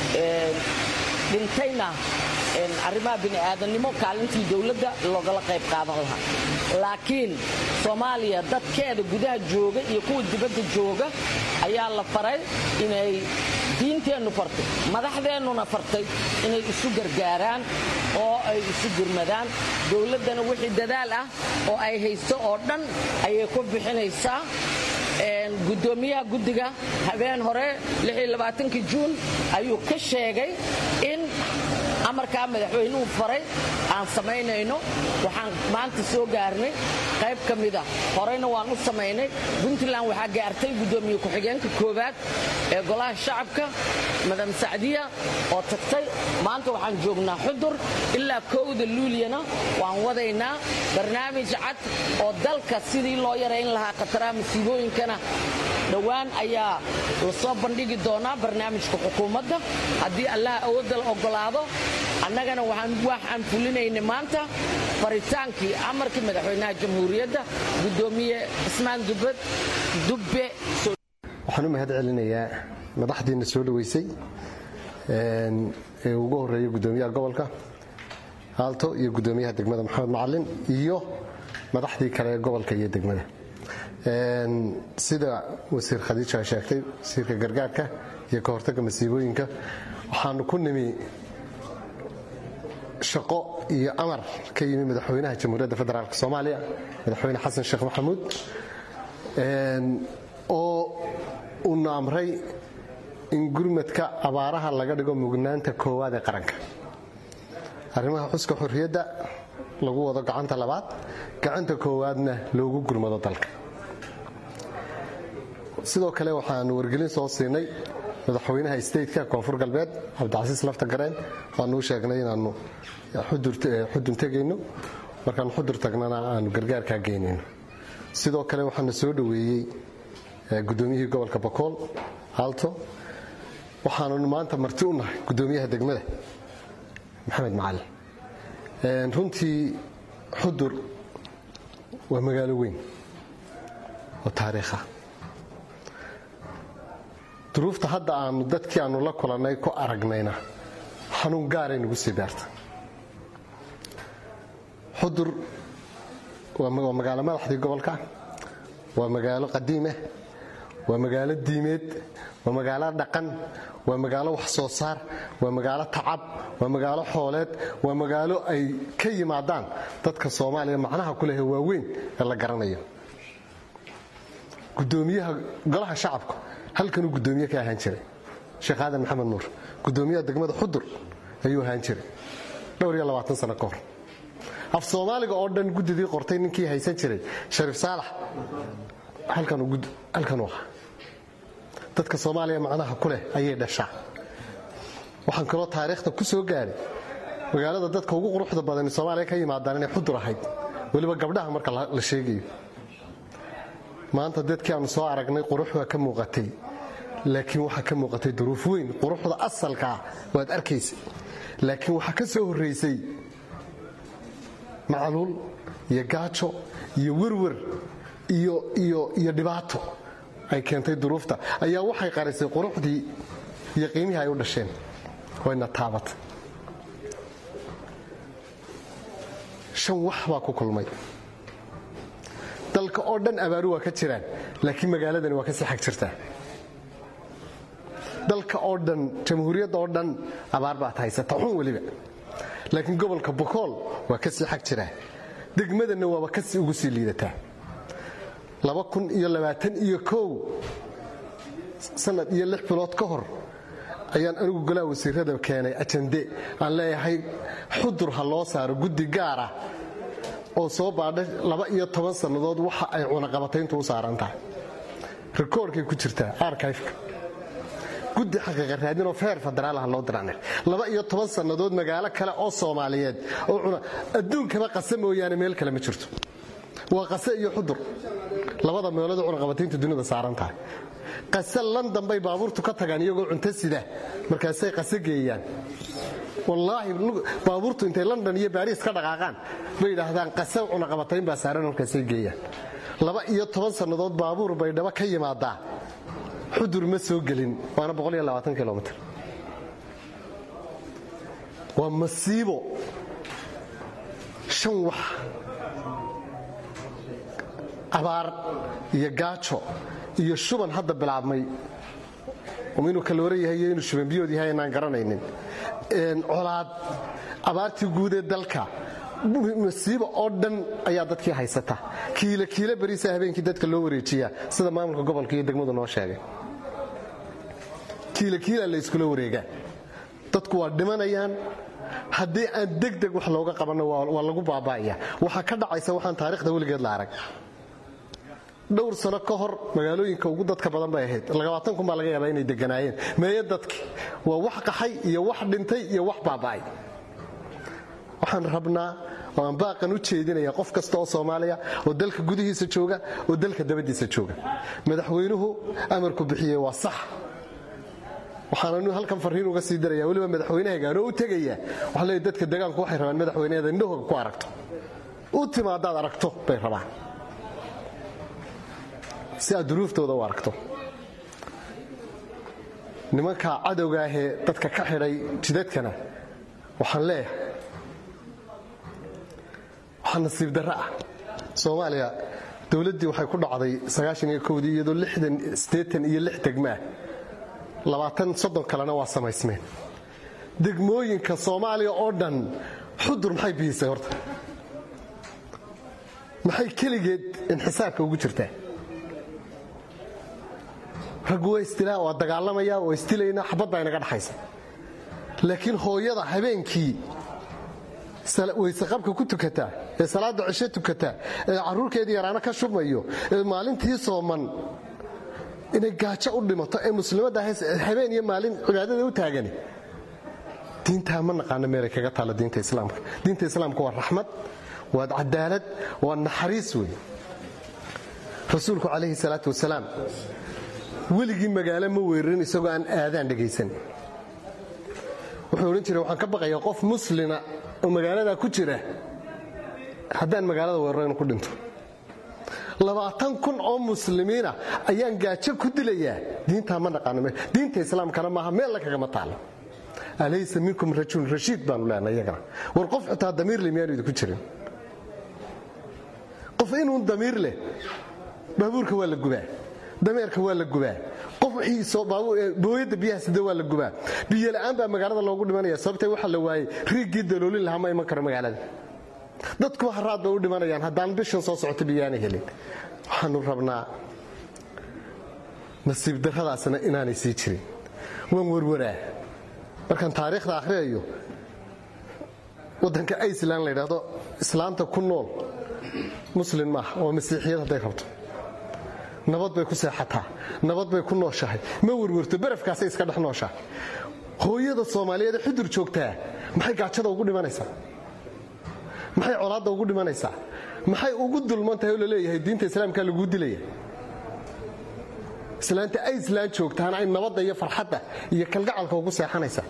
dhintayna arrimaha bini'aadannimo kaalintii dowladda loogala qayb qaadan lahaa laakiin soomaaliya dadkeeda gudaha jooga iyo kuwa dibadda jooga ayaa la faray inay diinteennu fartay madaxdeennuna fartay inay isu gargaaraan oo ay isu gurmadaan dowladdana wixii dadaal ah oo ay hayso oo dhan ayay ku bixinaysaa gudoomiyaha guddiga habeen hore juun ayuu ka sheegay in amarkaa madaxweynuhu faray aan samaynayno waxaan maanta soo gaarnay qayb ka mida horeyna waan u samaynay puntland waxaa gaartay gudoomiye ku-xigeenka koowaad ee golaha shacabka madam sacdiya oo tagtay maanta waxaan joognaa xudur ilaa kowda luuliyana waan wadaynaa barnaamij cad oo dalka sidii loo yarayn lahaa khataraha masiibooyinkana dhowaan ayaa la soo bandhigi doonaa barnaamijka xukuumadda haddii allah awoodda la ogolaado annagana waxaan fulinaynay maanta faritaankii amarkii madaxweynaha jamhuuriyadda gudoomiye cismaan dubad dubbe waxaan u mahad celinayaa madaxdiina soo dhaweysay ee ugu horeeya gudoomiyaha gobolka aalto iyo gudoomiyaha degmada maxamed macalin iyo madaxdii kale ee gobolka iyo degmada sida wasiir khadiija sheegtay wasiirka gargaarka iyo ka hortagga masiibooyinka waxaanu ku nimi shaqo iyo amar ka yimi madaxweynaha jamhuuriyadda federaalk soomaaliya madaxweyne xasan sheekh maxamuud oo uuna amray in gurmadka abaaraha laga dhigo mugnaanta koowaad ee qaranka arrimaha xuska xorriyadda lagu wado gacanta labaad gacanta koowaadna loogu gurmado dalka sidoo kale waxaanu wargelin soo siinay madaxweynaha stateka koonfur galbeed cabdicasiis lafta gareen waanuu sheegnay inaanu xudun tegayno markaanu xudur tagnana aanu gargaarkaa geynayno sidoo kale waxaana soo dhoweeyey gudoomiyihii gobolka bakool aalto waxaannu maanta marti u nahay gudoomiyaha degmada maxamed macalin runtii xudur waa magaalo weyn oo taariikha duruufta hadda aanu dadkii aanu la kulannay ku aragnayna xanuun gaaray nagu sii daarta xudur waa magaalo madaxdii gobolka waa magaalo qadiimah waa magaalo diimeed waa magaalo dhaqan waa magaalo wax soo saar waa magaalo tacab waa magaalo xooleed waa magaalo ay ka yimaadaan dadka soomaaliya macnaha ku lehe waaweyn ee la garanayo gudoomiyaha golaha shacabka halkanuu gudoomiye ka ahaan jiray sheekh aadan maxamed nuur gudoomiyaha degmada xudur ayuu ahaan jiray dhowr iyo labaatan sano ka hor af soomaaliga oo dhan guddidii qortay ninkii haysan jiray shariif saalax halkanuu ahaa dadka soomaaliya macnaha ku leh ayay dhashaa waxaan kaloo taariikhda ku soo gaaray magaalada dadka ugu quruxda badan soomaaliya ka yimaadaan inay xudur ahayd weliba gabdhaha marka la sheegayo maanta dadkii aanu soo aragnay qurux waa ka muuqatay laakiin waxaa ka muuqatay duruuf weyn quruxda asalka ah waad arkaysa laakiin waxaa ka soo horraysay macluul iyo gaajo iyo werwer iyo dhibaato ay keentay duruufta ayaa waxay qarisay quruxdii iyo qiimihii ay u dhasheen wayna taabatay shan wax baa ku kulmay dalka oo dhan abaaru waa ka jiraan laakiin magaaladani waa ka sii xag jirtaa dalka oo dhan jamhuuriyadda oo dhan abaar baad haysata xun weliba laakiin gobolka bokool waa ka sii xag jiraa degmadanna waaba kasii ugu sii liidataa iyo kow sanad iyo lix bilood ka hor ayaan anigu golaha wasiirada keenay ajande aan leeyahay xudur ha loo saaro guddi gaara oo soo baadha laba iyo toban sannadood waxa ay cunaqabatayntu u saaran tahay rikoorkay ku jirtaa arkayfka guddi xaqiiqa raadinoo feer federaalaha loo dirane laba iyo toban sannadood magaalo kale oo soomaaliyeed oo cuna adduunkaba qase mooyaane meel kale ma jirto waa qase iyo xudur labada meelood cunaqabataynta dunida saaran tahay qase london bay baabuurtu ka tagaan iyagoo cunto sida markaasay qase geeyaan wallaahi baabuurtu intay london iyo baariis ka dhaqaaqaan bay yidhaahdaan qase cunaqabatayn baa saaran markaasay geeyaan laba iyo toban sannadood baabuur bay dhaba ka yimaadaa xudur ma soo gelin waana kilomiter waa masiibo shan wax abaar iyo gaajo iyo shuban hadda bilaabmay inuu kaloora yahay iyo inuu shubanbiyood yahay inaan garanaynin colaad abaartii guud ee dalka masiibo oo dhan ayaa dadkii haysata kiila kiila beriisa habeenkii dadka loo wareejiyaa sida maamulka gobolka iyo degmadu noo sheegay kiila kiila la iskula wareegaa dadku waa dhimanayaan haddii aan degdeg wax looga qabanno waa lagu baaba'aya waxaa ka dhacaysa waxaan taarikhda weligeed la arag dhowr sano ka hor magaalooyinka ugu dadka badan bay ahayd labaatan kun baa laga yaabaa inay deganaayeen meeye dadki waa wax qaxay iyo wax dhintay iyo wax baaba'ay waxaan rabnaa oo aan baaqan u jeedinaya qof kasta oo soomaaliya oo dalka gudihiisa jooga oo dalka dabadiisa jooga madaxweynuhu amarku bixiyey waa sax waxaananu halkan fariin uga sii daraya weliba madaxweynehagaanoo u tegaya waxaa leeya dadka degaanku waxay rabaan madaxweyneeda indhahooga ku aragto u timaadaad aragto bay rabaan si aad duruuftooda u aragto nimanka cadowgaahee dadka ka xidhay jidadkana waxaan leeyahay waxaa nasiib darro ah soomaaliya dowladdii waxay ku dhacday sagaashan-iyo kowdii iyadoo lixdan siddeetan iyo lix degmaah labaatan soddon kalena waa samaysmeen degmooyinka soomaaliya oo dhan xudur maxay biyisay horta maxay keligeed inxisaabka ugu jirtaa raggu waa istilaa waa dagaalamaya waa istilaynaa xabaddaa inaga dhaxaysa laakiin hooyada habeenkii wayseqabka ku tukataa ee salaada cisho tukataa ee carruurkeedii yaraano ka shubmayo ee maalintii sooman inay gaajo u dhimato ee muslimadda habeen iyo maalin cibaadada u taagani diintaa ma naqaano meelay kaga taalla diinta islaamka diinta islaamka waa raxmad waa cadaalad waa naxariis wey rasuulku calayhi salaatu wasalaam weligii magaalo ma weerarin isagoo aan aadaan dhegaysan wuxuu odhan jiray waxaan ka baqayaa qof muslina oo magaaladaa ku jira haddaan magaalada weeraro inuu ku dhinto labaatan kun oo muslimiina ayaan gaajo ku dilayaa diintaa ma naqaano diinta islaamkana maaha meel la kagama taalo alaysa minkum rajulun rashiid baanu leenay iyagana war qof xitaa damiir leh miyaanu idinku jirin qof inuun damiir leh baabuurka waa la gubaa dameerka waa la gubaa qof booyadda biyaha sida waa la gubaa biyola'aan baa magaalada loogu dhimanaya sababtee waxaa la waayey riiggii daloolin lahaa ma iman karo magaalada dadkuwa haraad bay u dhimanayaan haddaan bishan soo socota biyaana helin waxaanu rabnaa nasiib darradaasna inaanay sii jirin waan warwaraa markaan taariikhda akhriyayo waddanka iceland la ydhaahdo islaanta ku nool muslin maaha waa masiixiyad hadday rabto nabad bay ku seexataa nabad bay ku nooshahay ma werwerto barafkaasay iska dhex nooshahay hooyada soomaaliyeed ee xudur joogtaa maxay gaajada ugu dhimanaysaa maxay colaadda ugu dhimanaysaa maxay ugu dulman tahay oo laleeyahay diinta islaamka laguu dilaya islaanta iceland joogtaana ay nabadda iyo farxadda iyo kalgacalka ugu seexanaysaa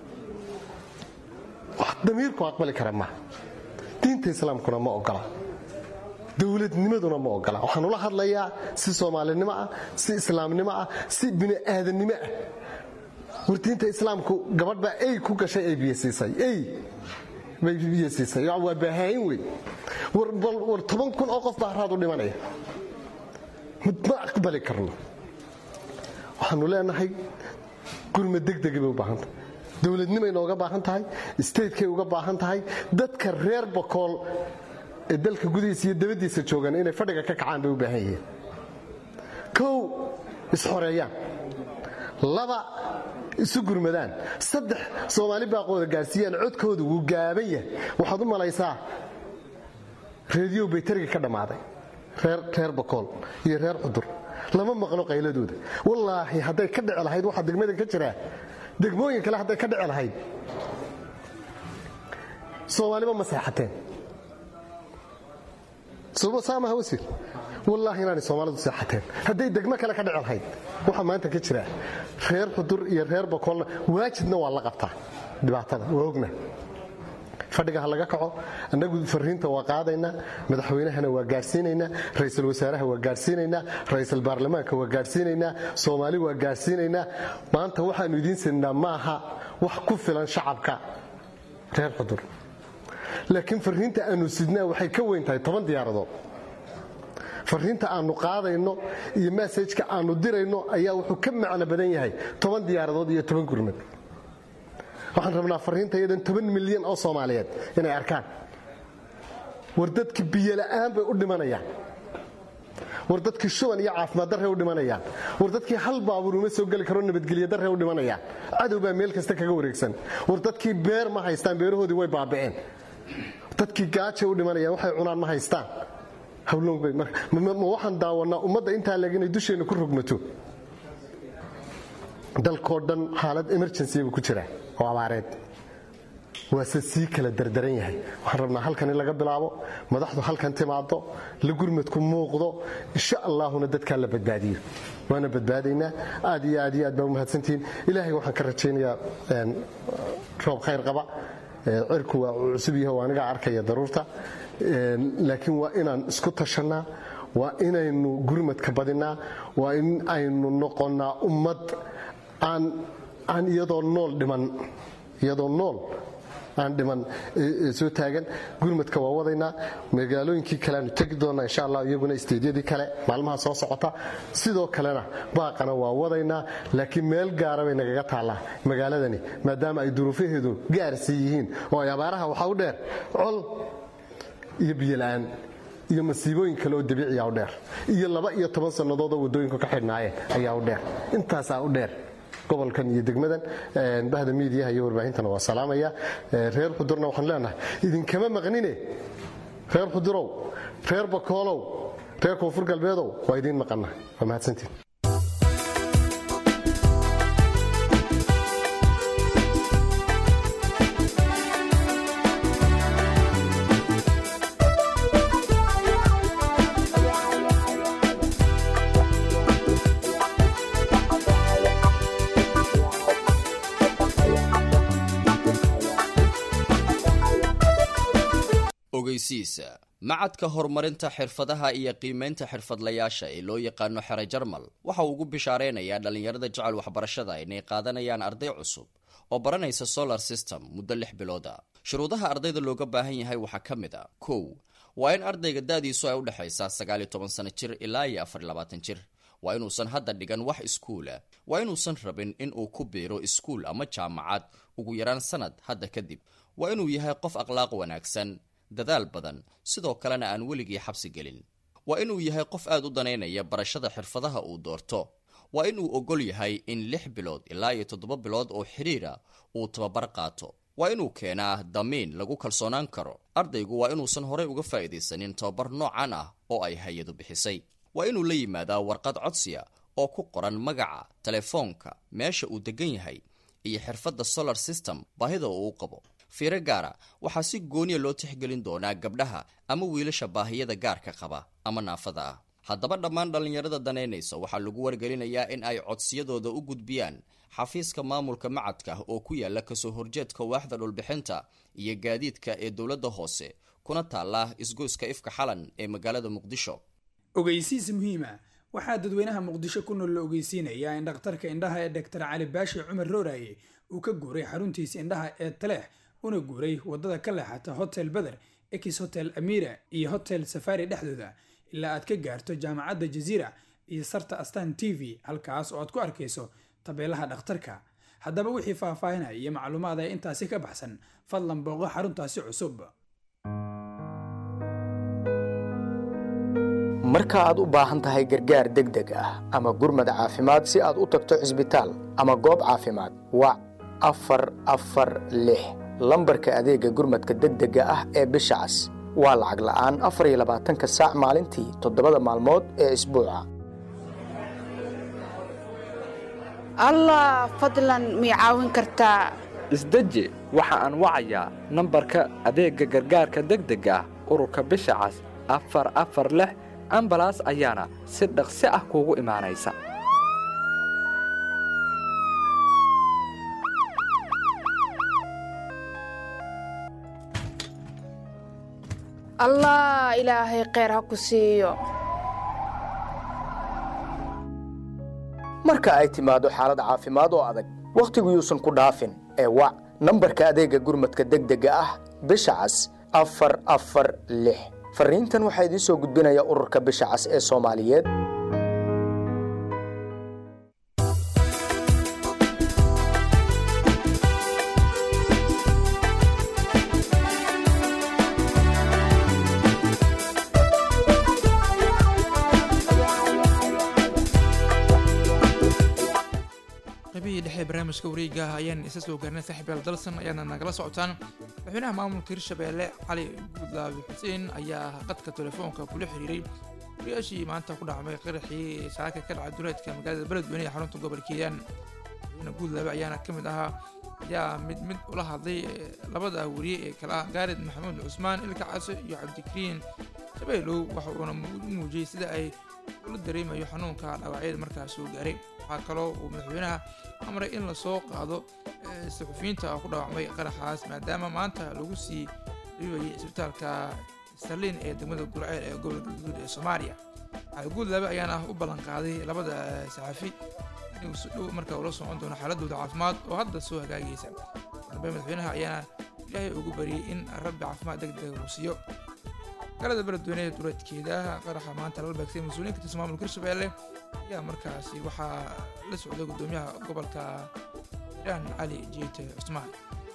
wax damiirku aqbali kara maaha diinta islaamkuna ma ogola dowladnimaduna ma ogola waxaan ula hadlayaa si soomaalinimo ah si islaamnimo ah si bini'aadannimo ah war diinta islaamku gabadh baa ey ku gashay ay biyasiisay ey bay biyasiisay waa baahaayin wey war toban kun oo qof baa haraad u dhimanaya ma aqbali karno waxaanu leenahay gurma degdegay bay u baahan tahay dowladnimay nooga baahan tahay statekay uga baahan tahay dadka reer bakool ee dalka gudihiisa iyo dabadiisa joogan inay fadhiga ka kacaan bay u baahan yihiin kow isxoreeyaan laba isu gurmadaan saddex soomaali baaqooda gaarsiiyaan codkooda wuu gaaban yahay waxaad u malaysaa reediyo baytariga ka dhammaaday reer bakool iyo reer cudur lama maqlo qayladooda wallaahi hadday ka dhici lahayd waxaa degmadan ka jiraa degmooyin kale hadday ka dhici lahayd soomaaliba ma seexateen saamaha wasiir wallaahi inaanay soomaalidu seexateen hadday degmo kale ka dhici lahayd waxaa maanta ka jira reer xudur iyo reer bakoolna waajibna waa la qabtaa dhibaatada waa ogna fadhiga ha laga kaco annagu fariinta waa qaadaynaa madaxweynahana waa gaadhsiinaynaa ra'iisul wasaaraha waa gaadhsiinaynaa ra'iisul baarlamaanka waa gaadhsiinaynaa soomaali waa gaadhsiinaynaa maanta waxaannu idiin siinaa maaha wax ku filan shacabka reer xudur laakiin fariinta aannu sidnaa waxay ka weyn tahay toban diyaaradood fariinta aannu qaadayno iyo masajka aannu dirayno ayaa wuxuu ka macno badan yahay toban diyaaradood iyo toban gurmad waxaan rabnaa fariinta iyadan toban milyan oo soomaaliyeed inay arkaan war dadka biyola'aan bay u dhimanayaan war dadkii shuban iyo caafimaad darray u dhimanayaan war dadkii hal baabuur uma soo geli karo nabadgelyo darray u dhimanayaan cadow baa meel kasta kaga wareegsan war dadkii beer ma haystaan beerahoodii way baaba'een dadkii gaajay u dhimanayaan waxay cunaan ma haystaan hawlma waxaan daawannaa ummadda intaa leeg inay dusheenna ku rogmato dalkoo dhan xaalad emergencybu ku jira oo abaareed waase sii kala dardaran yahay waxaan rabnaa halkan in laga bilaabo madaxdu halkan timaado la gurmadku muuqdo insha allaahuna dadkaa la badbaadiyo waana badbaadaynaa aad iyo aad iyo aad baa umahadsantihiin ilaahay waxaan ka rajaynayaa roob khayr qaba cirku waa cusub yahay oo anigaa arkaya daruurta laakiin waa inaan isku tashannaa waa inaynu gurmadka badinaa waa in aynu noqonnaa ummad aan iyadoo nool dhiman iyadoo nool aan dhiman soo taagan gurmadka waa wadaynaa magaalooyinkii kale aanu tegi doonnaa insha allah iyaguna isteedyadii kale maalmaha soo socota sidoo kalena baaqana waa wadaynaa laakiin meel gaara bay nagaga taallaa magaaladani maadaama ay duruufaheedu gaarsi yihiin oo ay abaaraha waxaa u dheer col iyo biyola'aan iyo masiibooyin kale oo dabiiciya u dheer iyo laba iyo toban sannadoodoo waddooyinku ka xidhnaayeen ayaa u dheer intaasaa u dheer gobolkan iyo degmadan bahda miidiyaha iyo warbaahintana waa salaamaya reer xudurna waxaan leenahay idinkama maqnine reer xudurow reer bakoolow reer koonfur galbeedow waa idiin maqanna waa mahadsantiin ogeysiisa macadka horumarinta xirfadaha iyo qiimaynta xirfadlayaasha ee loo yaqaano xere jarmal waxa uu ugu bishaareynayaa dhallinyarada jecel waxbarashada inay qaadanayaan arday cusub oo baranaysa solar system muddo lix bilooda shuruudaha ardayda looga baahan yahay waxaa ka mid a kow waa in ardayga da-diisu ay udhexaysaa sagaal iyo toban sano jir ilaa iyo afar iyo labaatan jir waa inuusan hadda dhigan wax iskuula waa inuusan rabin in uu ku biiro iskuul ama jaamacad ugu yaraan sanad hadda kadib waa inuu yahay qof akhlaaq wanaagsan dadaal badan sidoo kalena aan weligii xabsi gelin waa inuu yahay qof aad u danaynaya barashada xirfadaha uu doorto waa inuu ogol yahay in lix bilood ilaa iyo toddoba bilood oo xidhiira uu tababar qaato waa inuu keenaa damiin lagu kalsoonaan karo ardaygu waa inuusan horey uga faa'iidaysanin tababar noocan ah oo ay hay-adu bixisay waa inuu la yimaadaa warqad codsiya oo ku qoran magaca telefoonka meesha uu degan yahay iyo xirfadda solar system baahida uu u qabo fiiro gaara waxaa si gooniya loo tixgelin doonaa gabdhaha ama wiilasha baahiyada gaarka qaba ama naafada ah haddaba dhammaan dhallinyarada daneynaysa waxaa lagu wargelinayaa in ay codsiyadooda u gudbiyaan xafiiska maamulka macadka oo ku yaala kasoo horjeedka waaxda dhulbixinta iyo gaadiidka ee dowladda hoose kuna taala isgoyska ifka xalan ee magaalada muqdisho ogeysiis muhiima waxaa dadweynaha muqdisho ku nool la ogeysiinayaa in dhakhtarka indhaha ee doctor cali baashi cumar rooraye uu ka guuray xaruntiisa indhaha ee taleex una guuray wadada ka leexata hotel beder ex hotel amira iyo hotel safari dhexdooda ilaa aad ka gaarto jaamacadda jaziira iyo sarta astan t v halkaas oo aad ku arkayso tabeelaha dhakhtarka haddaba wixii faahfaahinaya iyo macluumaad ee intaasi ka baxsan fadlan booqo xaruntaasi cusub marka aad u baahan tahay gargaar degdeg ah ama gurmad caafimaad si aad u tagto cisbitaal ama goob caafimaad wac afar afar lix lambarka adeega gurmadka degdega ah ee bisha cas waa lacag la'aan afar iyo labaatanka saac maalintii toddobada maalmood ee isbuuca allah fadlan mii caawin kartaa isdeji waxa aan wacayaa nambarka adeegga gargaarka degdega ah ururka bisha cas afar afar lix ambalaas ayaana si dhaqsi ah kuugu imaanaysa allah ilaahay kheyr ha ku siiyo marka ay timaado xaalad caafimaad oo adag wakhtigu yuusan ku dhaafin ee wac nambarka adeegga gurmadka degdega ah bisha cas afar afar lix farriintan waxaa idiin soo gudbinaya ururka bisha cas ee soomaaliyeed qaybihii dhexe barnaamijka wareega ah ayaan isa soo gaarnay saaxiibyaal dalsan ayaana nagala socotaan madaxweynaha maamulka hirshabeelle cali guudlaabi xuseen ayaa qadka telefoonka kula xiriiray wariyaashii maanta ku dhacmay qaraxii saaka ka dhacay duleedka magaalada beledweyne ee xarunta gobolka hiiraan madaxweyne guudlaabe ayaana ka mid ahaa ayaa mid mid ula hadlay labada wariye ee kale ah gaarid maxamuud cusmaan ilka case iyo cabdikariin shabeelow waxa uuna u muujiyey sida ay ula dareemayo xanuunka dhaawacyada markaas soo gaaray waxaa kaloo uu madaxweynaha amray in lasoo qaado saxufiyiinta ku dhaawacmay qaraxaas maadaama maanta lagu sii dhibayay isbitaalka sarliin ee degmada gurceel ee gobolka guud ee soomaaliya cali guudlaabe ayaana u ballanqaaday labada saxafi inuu si dhow markaa ula socon doono xaaladooda caafimaad oo hadda soo hagaagaysa dambe madaxweynaha ayaana ilaahay ugu bariyey in rabbi caafimaad degdega uu siiyo magaalada beledweyne ee duleedkeeda qaraxa maanta lala beegsay mas-uuliyiin ka tirsan maamulka hirshabeelle ayaa markaasi waxaa la socday guddoomiyaha gobolka hiiraan cali jiite cusmaan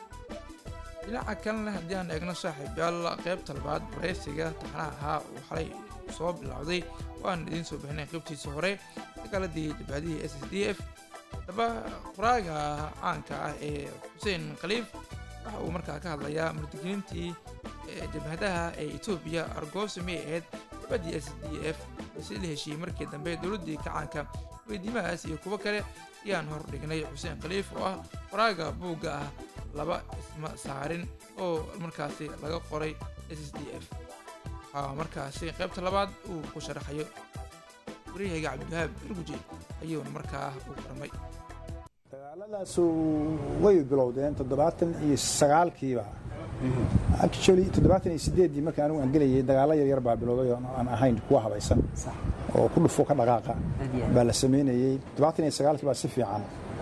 dhinaca kalena haddii aan eegno saaxiibyaal qaybta labaad wareysiga taxnaha ahaa uu xalay soo bilowday waan idiin soo bixinay qaybtiisa hore dagaaladii jabhadihii s s d f haddaba qoraaga caanka ah ee xuseen khaliif waxa uu markaa ka hadlayaa murdiginiintii jabhadaha ee etoobiya argoosi may ahayd jabhaddii s d f si la heshiiyey markii dambe dowladdii kacaanka weydiimahaas iyo kuwo kale ayaan hor dhignay xuseen khaliif oo ah qoraaga buugga ah laba isma saarin oo markaasi laga qoray s s d f waxaa markaasi qaybta labaad uu ku sharaxayo waryahayga cabdiwahaab irguje ayuuna markaa u qormay dagaaladaasu way bilowdeen toddobaatan iyo sagaalkiiba actually toddobaatan iyo sideeddii markii anigu aan gelayay dagaalo yaryar baa bilowday oo aan ahayn kuwa habaysan oo ku dhufo ka dhaqaaqa baa la samaynayey toddobaatan iyo sagaalkii baa si fiican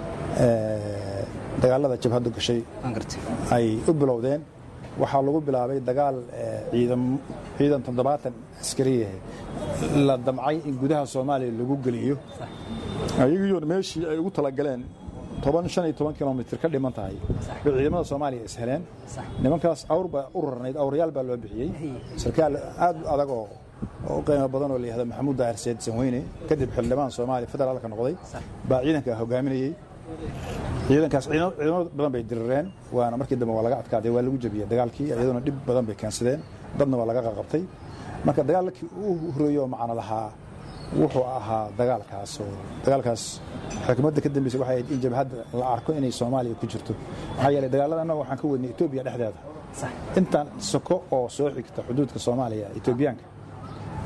dagaalada jabhaddu gashay ay u bilowdeen waxaa lagu bilaabay dagaal ciidan toddobaatan askariya la damcay in gudaha soomaaliya lagu geliyo ayagiiyoon meeshii ay ugu talagaleen toban shan iyo toban kilomitr ka dhiman tahay bay ciidamada soomaaliya is heleen nimankaas awr baa u rarnayd awrayaal baa loo bixiyey sarkaal aad u adag oo oo qiimo badan oo la yihahdo maxamuud daahir seed sanweyne kadib xildhibaan soomaaliya federaalka noqday baa ciidanka hogaaminayey ciidankaas ciidamo badan bay dirireen waana markii dambe waa laga adkaaday waa lagu jebiyey dagaalkii iyaduna dhib badan bay keensadeen dadna waa laga qaqabtay marka dagaalkii uu horeeyo oo macno lahaa wuxuu ahaa dagaalkaas oo dagaalkaas xukuumadda ka dambeysay waxay ahayd in jabhadda la arko inay soomaaliya ku jirto maxaa yeelay dagaalada annaga waxaan ka wadnay etoobiya dhexdeeda intaan soko oo soo xigta xuduudka soomaaliya etoobiyaanka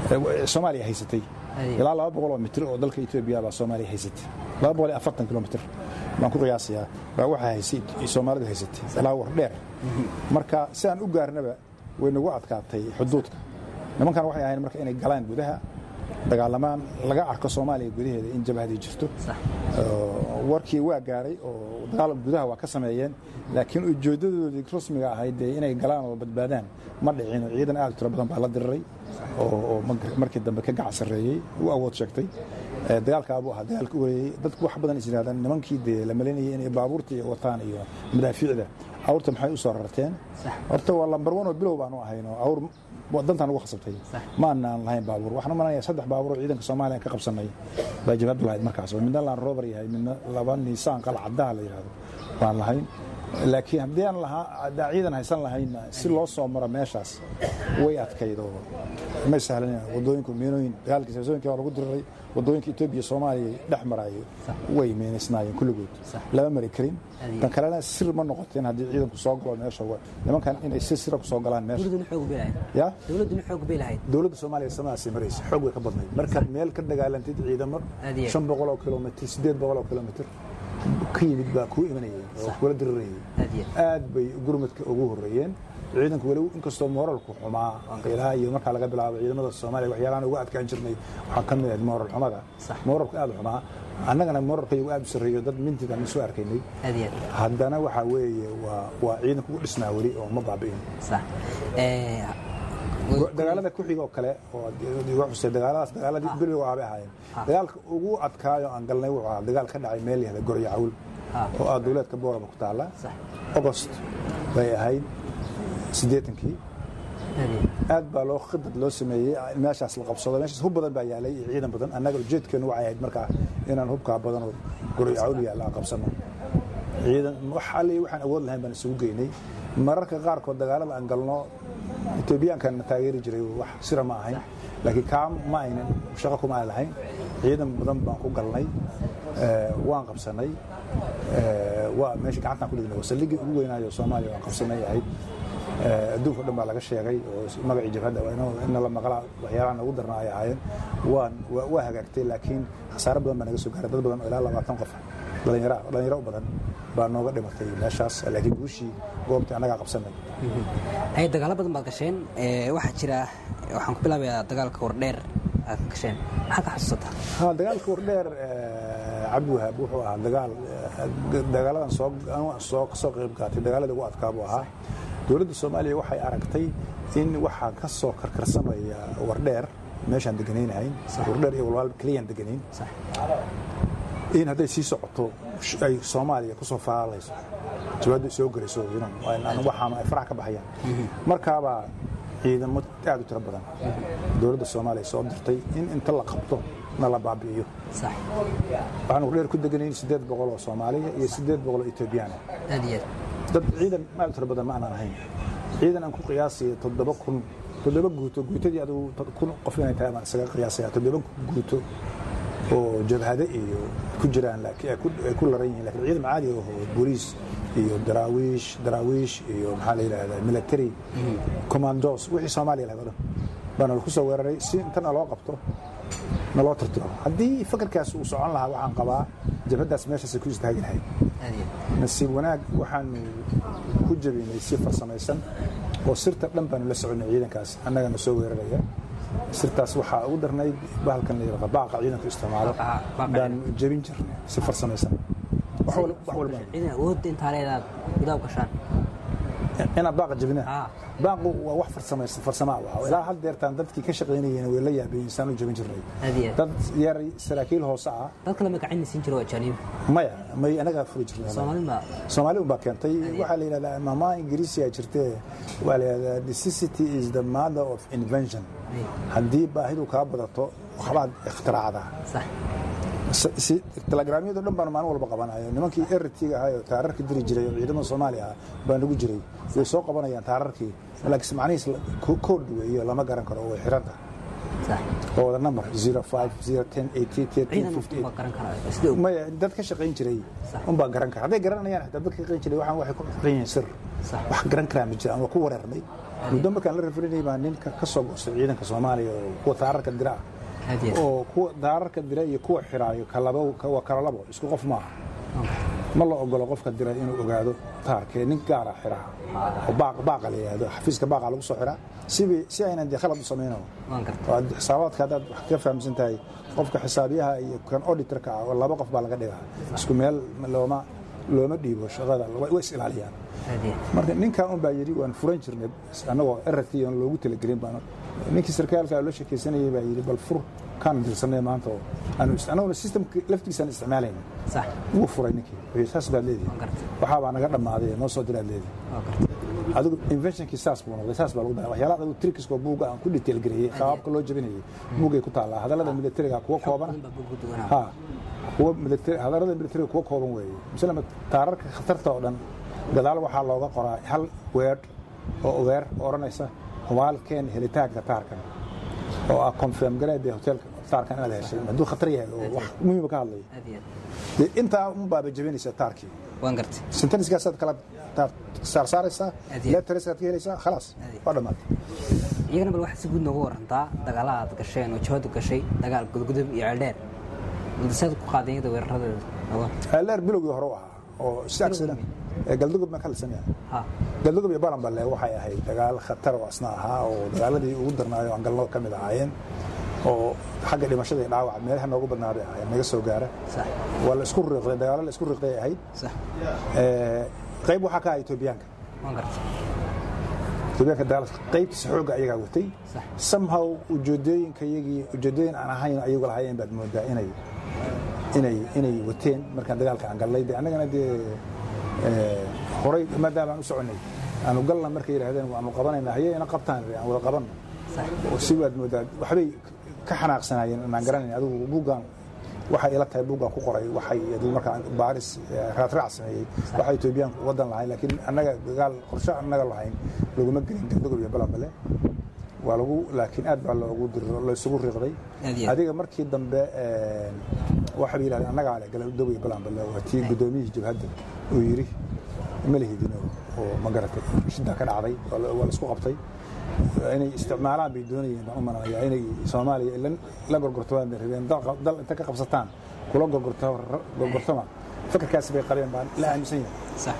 soomaaliya haysatay ilaa laba boqol oo mitir oo dalka etoobiya baa soomaaliya haysatay laba boqol iyo afartan kilomitir baan ku qiyaasayaa baa waxaa haysay soomaalidu haysatay ilaa war dheer marka si aan u gaarnaba way nagu adkaatay xuduudka nimankan waxay ahayn marka inay galaan gudaha dagaalamaan laga arko soomaaliya gudaheeda in jabhadii jirto warkii waa gaaray oo dagaal gudaha waa ka sameeyeen laakiin ujeedadoodii rasmiga ahayd dee inay galaan oo badbaadaan ma dhicin oo ciidan aad u tiro badan baa la diriray oo markii dambe ka gacan sarreeyey u awood sheegtay dagaalkaabuu ahaa dagaalka u horeeyey dadku wax badan is yidhahdaan nimankii dee la malinayay inay baabuurta iyo wataan iyo madaafiicda awrta maxay u soo rarteen horta waa lambar wan oo bilow baanu ahayno awr dantaan ugu khasabtay ma aanaan lahayn baabuur waxaan u malanaya saddex baabuur oo ciidanka soomaaliya ka qabsanay baa jabhaddu lahayd markaas oo midna laan robar yahay midna laba niisaan qala caddaha la yidhahdo baan lahayn laakiin haddii aan lahaa ciidan haysan lahaynna si loo soo maro meeshaas way adkayd oo may sahlaneen wadooyinku miinooyin dagaalkii saasooyinkii waa lagu diriray wadooyinka etoobiya soomaaliya dhex maraayo way miinaysnaayeen kulligood lama mari karin tan kalena sir ma noqoteen haddii ciidanku soo galo meesha nimankan inay si sira ku soo galaan meesha ya dowladuna xoog bay lahayd dowladda soomaaliya samaasay maraysa xoog way ka badnayd markaad meel ka dagaalantid ciidamo shan boqol oo kilomitr siddeed boqol oo kilomitr ka yimid baa kuu imanayay oo kula dirirayay aad bay gurmadka ugu horreeyeen ciidanku weli inkastoo mooralku xumaa ilaa iyo markaa laga bilaabo ciidamada soomaaliya waxyaalahan ugu adkaan jirnay waxaa ka mid ahayd mooral xumada mooralku aad u xumaa annagana mooralkayagu aad u sarreeyo dad mintiga aan soo arkaynay haddana waxaa weeye waa waa ciidanku u dhisnaa weli oo ma baabi'in dagaalada ku-xiga oo kale oo iga xusay dagaaladaas dagaaladii bilowga ahabay ahaayeen dagaalka ugu adkaayo aan galnay wuxuu ahaa dagaal ka dhacay meel yahda gorya cawl oo ah dowleedka boorama ku taalla ogost bay ahayd siddeetankii aad baa loo khidad loo sameeyey meeshaas la qabsado meeshaas hub badan baa yaalay iyo ciidan badan annaga ujeedkeenu waxay ahayd markaa inaan hubkaa badan oo gorya cawl yaalla aan qabsano ciidan wax alle waxaan awood lahayn baan isugu geynay mararka qaarkood dagaalada aan galno etoobiyaankan taageeri jiray wax sira ma ahayn laakiin kaa ma aynan shaqo kuma aan lahayn ciidan badan baan ku galnay waan qabsanay waa meesha gacantaan ku dhignay wasalligii ugu weynaayo soomaaliya waan qabsanay ahayd adduunka o dhan baa laga sheegay oo magacii jabhadda ina la maqlaa waxyaalahan ugu darna ay ahaayeen waan waa hagaagtay laakiin khasaare badan baa naga soo gaaray dad badan oo ilaa labaatan qof dhalinyaro dhalinyaro u badan baa nooga dhimatay meeshaas laakiin guushii goobtii annagaa qabsanay hay dagaalo badan baad gasheen waxaa jira waxaan ku bilaabayaa dagaalka wardheer aad ka gasheen maxaad ka xasuusataa ha dagaalka wardheer cabdiwahaab wuxuu ahaa dagaal dagaaladan soo soo kasoo qayb qaatay dagaaladii ugu adkaa buu ahaa dowladda soomaaliya waxay aragtay in waxaa ka soo karkarsamaya wardheer meeshaan deganaynahayn wardheer iyo walwaal keliyaan deganayn in hadday sii socoto ay soomaaliya kusoo falaalayso jawaadda soo gelayso waxaama ay farax ka baxayaan markaabaa ciidamo aad u tiro badan dowladda soomaaliya soo dirtay in inta la qabto na la baabi'iyo waxaan wardheer ku deganayn siddeed boqol oo soomaaliya iyo siddeed boqol oo etoobiyaan dad ciidan aad u tiro badan ma aanan ahayn ciidan aan ku qiyaasaya toddoba kun toddoba guuto guutadii adigu kun qof inay tahay baan isaga qiyaasaya toddoba guuto oo jabhade iyo ku jiraan ay ku laran yihiin lakin ciidan caadi oo booliis iyo daraawiish daraawiish iyo maxaa la yidhahdaa military commandos wixii soomaaliya lahayd o dhan baana lagu soo weeraray si intana loo qabto na loo tirtiro haddii fakarkaas uu socon lahaa waxaan qabaa jabhaddaas meeshaasay ku istaagi lahayd nasiib wanaag waxaanu ku jabinay si farsamaysan oo sirta dhan baanu la soconay ciidankaas annagana soo weeraraya sirtaas waxaa ugu darnayd bahalkan la yidhahda baaqa ciidanku isticmaalo baanu jebin jirnay si farsamaysan ciidan awoodda intaa leedaad gudaha gashaan inaad baaqa jebinaa baaqu waa wax farsamaysan farsamaa waa ilaa had deertaan dadkii ka shaqaynayeen way la yaabeen insaan u jebin jirnay dad yar saraakiil hoose ah dad kale ma gacan siin jiro ajaaniib maya may anagaa furi jirnay soomaalida soomaali unbaa keentay waxaa la yidhahdaa maamaa ingiriisiyaa jirtee waa la yidhahdaa necessity is the mother of invention haddii baahidu kaa badato waxbaad ikhtiraacdaa telegraamyado dhan baan maalin walba qabanayo nimankii eritiga ahay oo taararka diri jiray oo ciidamada soomaaliya ah baa nagu jiray way soo qabanayaan taararkii laakiin macnihiis koodh weeyo lama garan karo way xiran tahay oo wada number 05 010 88 maya dad ka shaqayn jiray unbaa garan kara hadday garanayaan xitaa dad ka shaqayn jiray waxaan waxay ku shaqayn yihiin sir wax garan karaa ma jira ama ku wareernay muddo markaan la rafarinay baa ninka ka soo goostay ciidanka soomaaliya oo kuwa taararka dira ah oo kuwa taararka dira iyo kuwa xiraayo kalaba waa kala labo isku qof maaha ma la ogolo qofka dira inuu ogaado taarkee nin gaara xiraa oo baaqa la yidhaahdo xafiiska baaqa lagu soo xiraa sibi si aynan dee khalad u samayno xisaabaadka haddaad wax ka fahamsan tahay qofka xisaabiyaha iyo kan auditorka ah laba qof baa laga dhigaa isku meel looma looma dhiibo shaqada way is ilaaliyaan marka ninkan un baa yidhi waan furan jirnay annagoo rt aan loogu talagelin baan ninkii sarkaalka la sheekaysanayay baa yidhi bal fur kaan dirsanay maanta oo annaguna systemka laftigiisaan isticmaalayna wuu furay ninkii wuxuu saas baad leedihi waxaa baa naga dhammaaday noo soo diraad leedihi adigu inventionkii saas buu noqday saas baa lagu daray waxyaalaha adigu trickiskoo buugga aan ku detail gareeyey qaababka loo jabinayay buuggay ku taallaa hadallada militariga kuwa kooban ha kuwa militari hadallada militariga kuwa kooban weeye masalan taararka khatarta oo dhan gadaal waxaa looga qoraa hal weedh oo ogeer odhanaysa humaalkeen helitaanka taarkan oo ah confirm gareedee hotelka taarkan inaad heshay hadduu khatar yahay oo wax muhiima ka hadlayo dee intaa un baaba jabinaysa taarkii waan gartay senteniskaasaad kala saarsaaraysaa lettariskaad ka helaysaa khalaas waa dhammaatay iyagana bal waxaad si guud noogu warantaa dagaalaha aad gasheen oo jabadu gashay dagaal gudgudub iyo ceeldheer baldaseed ku qaadeen iyada weeraradeeda ceeldheer bilowgii hore u ahaa oo si accident galdugub ma kalsamaya galdugub iyo balanballe waxay ahayd dagaal khatar oo asna ahaa oo dagaaladii ugu darnaayo aan galno ka mid ahaayeen oo xagga dhimashada iyo dhaawaca meelaha noogu badnaaday ahayd naga soo gaara waa la isku riiqday dagaalo la isku riiqday ahayd qayb waxaa ka aha etoobiyaanka etoobiyaanka dagaal qaybtiisa xoogga ayagaa watay somehow ujeedooyinka iyagii ujeedooyin aan ahayn ayagu lahaayeen baad moodaa inay inay inay wateen markaan dagaalka aan gallay de annagana dee horay maadaama aan u soconnay aanu galna markay yidhaahdeen waanu qabanayna haye ina qabtaan aan wada qabanno si waad moodaa waxbay ka xanaaqsanaayeen inaan garanayn adigu buuggan waxay ila tahay buuggan ku qoray waxay adigu markaan baaris raadraac sameeyey waxa etoobiyaanku wadan lahayn laakiin annaga dagaal qorshe annaga lahayn laguma gelin galdogob iyo balanbale waa lagu laakiin aad baa loogu diro laysugu riiqday adiga markii dambe waxay yidhahdeen annagaa leh galdogob iyo balanbale waa tii guddoomiyihii jabhadda uu yidhi ma lihidino oo ma garatay shiddaa ka dhacday waa la isku qabtay inay isticmaalaan bay doonayeen baan u malanaya inay soomaaliya la gorgortamaan bay rabeen dal inta ka qabsataan kula gorgortama fikirkaasi bay qabeen baan la aaminsan yahay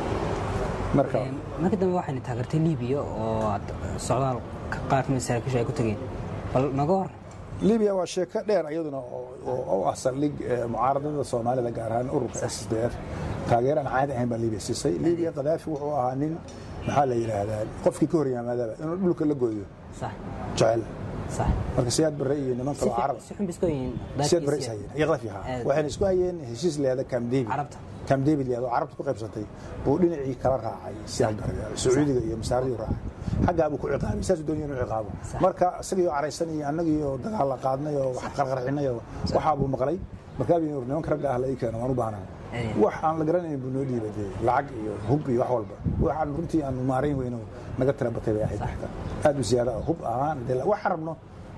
marka markii dambe waxayna taageertay libiya oo socdaal qaar kamid saraakiisha ay ku tageen bal naga hor libiya waa sheeko dheer iyaduna oo ah saldhig mucaaradada soomaalida gaar ahaan ururka s d f taageer aan caadi ahayn baa libiya siisay libiya kadaafi wuxuu ahaa nin maxaa la yidhaahdaa qofkii ka hor yimaadaba inuu dhulka la gooyo jecel marka siyaad barre iyo niman kaloo carab siyaad barre is hayeen iyo qadafi ahaa waxayna isku hayeen heshiis leeda camp david camp david leeda oo carabta ku qaybsatay buu dhinacii kala raacay siyaad barre sacuudiga iyo masaaridii raacay xaggaa buu ku ciqaabay saasuu doonaya inuu ciqaabo marka isagii oo caraysan iyo annagii oo dagaal la qaadnay oo wax qarqarxinay oo waxaa buu maqlay markaa buu nimanka ragga ah la ii keeno waan u baahnahay wax aan la garanayn buu noo dhiibay dee lacag iyo hub iyo wax walba waxaan runtii aanu maarayn weyno naga tira batay bay ahayd aad u siyaada hub ahaan dee wax rabno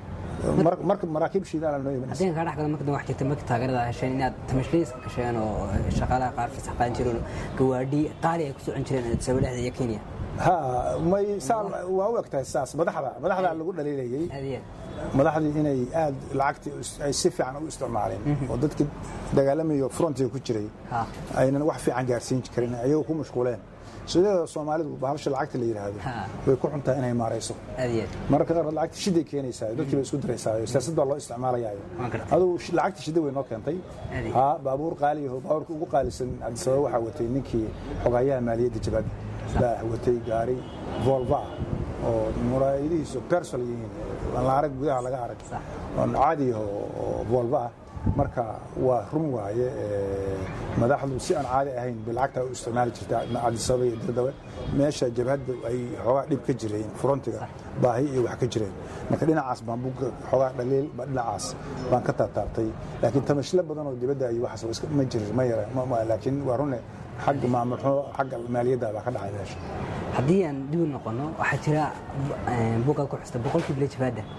marka maraakiib shiidaala noo imanaysa haddii kaa dhex galo marka wax jirta marka taageerada hesheen inaad tamashliiska gasheen oo shaqaalaha qaar fasax qaadan jireen gawaadhi qaali ay ku socon jireen sabab dhexda iyo kenya ha may saa waa u egtahay saas madaxda madaxda lagu dhaliilayay madaxdii inay aad lacagtii ay si fiican u isticmaaleen oo dadkii dagaalamayo frontiga ku jiray aynan wax fiican gaarsiin karin ayagoo ku mashquuleen sideeda soomaalidu bahasha lacagta la yidhaahdo way ku xuntaa inay maarayso mararka qaar lacagta shiday keenaysaa dadkii bay isku diraysaa siyaasad baa loo isticmaalayayo adugu lacagta shida way noo keentay ha baabuur qaaliyaho baabuurka ugu qaalisan cabdisabab waxaa watay ninkii xogayaha maaliyadda jabadda baa watay gaari volva oo muraayadihiisu bersol yihiin aan la arag gudaha laga arag oon caadi oo volva ah marka waa run waaye madaxdu si aan caadi ahayn bay lacagta u isticmaali jirta cabdisababa iyo dirdawe meesha jabhadda ay xoogaa dhib ka jireen frontiga baahi iyo wax ka jireen marka dhinacaas baan buga xoogaa dhaliil dhinacaas baan ka taabtaabtay laakiin tamashilo badan oo dibadda iyo waxaas ma jirin ma yara laakiin waa rune xagga maamulxo xagga maaliyadda baa ka dhacay meesha haddii aan dib u noqono waxaa jira buugaad ku xusta boqolkii bila jabaadda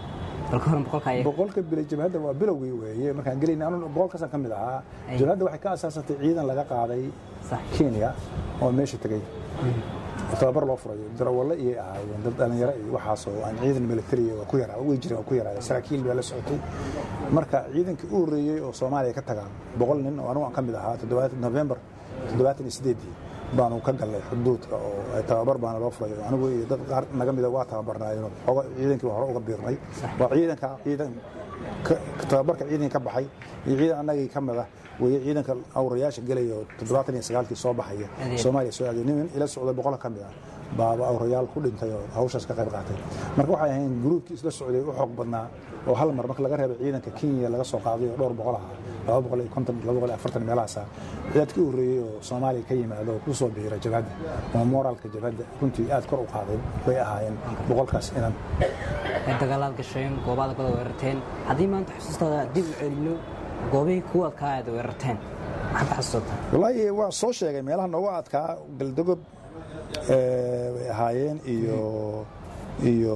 bal ka horan boqolka ayaga boqolka bilay jabhadda waa bilowgii weeye markaan gelayna anu boqolkaasaan ka mid ahaa Ay. jabhadda waxay ka asaasatay ciidan laga qaaday kenya oo meesha tegey tababar loo furayo darawalle iyay ahaayeen dad dhalinyaro iyo waxaasoo aan ciidan military waa ku yaraa way jireen waa ku yaraaya saraakiil baa la socotay marka ciidankii u horreeyey oo soomaaliya ka tagaan boqol nin oo anigu aan ka mid ahaa toddobaatan november toddobaatan iyo sideedii baanu ka galnay xuduudka oo ay tababar baana loo furayo anigu iyo dad qaar naga mida waa tababarnaayeen xooga ciidankii hore uga biirnay waa ciidanka ciidan ka- tababarka ciidankii ka baxay iyo ciidan annagii ka mid ah weeye ciidanka awrayaasha gelaya oo toddobaatan iyo sagaalkii soo baxaya Adeer. soomaaliya soo aaday nin ila socda boqol ka mid ah baaba awrayaal ku dhintay oo hawshaas ka qayb qaatay marka waxay ahayn gruubkii isla socday u xoog badnaa oo hal mar marka laga reebay ciidanka kenya laga soo qaaday oo dhowr boqol ah laba boqol iyo konton laba boqol iyo afartan meelahaasa ciidadkii u horreeyey oo soomaaliya ka yimaado oo ku soo biira jabhadda oo moraalka jabhadda runtii aad kor u qaaday bay ahaayeen boqolkaas inan ay dagaalaad gasheen goobaad kala weerarteen haddii maanta xusuustaada dib u celino goobihii kuwa adkaa aad weerarteen maxaad ka xasuusataa wallaahi waa soo sheegay meelaha noogu adkaa galdogob eh, bay ahaayeen iyo iyo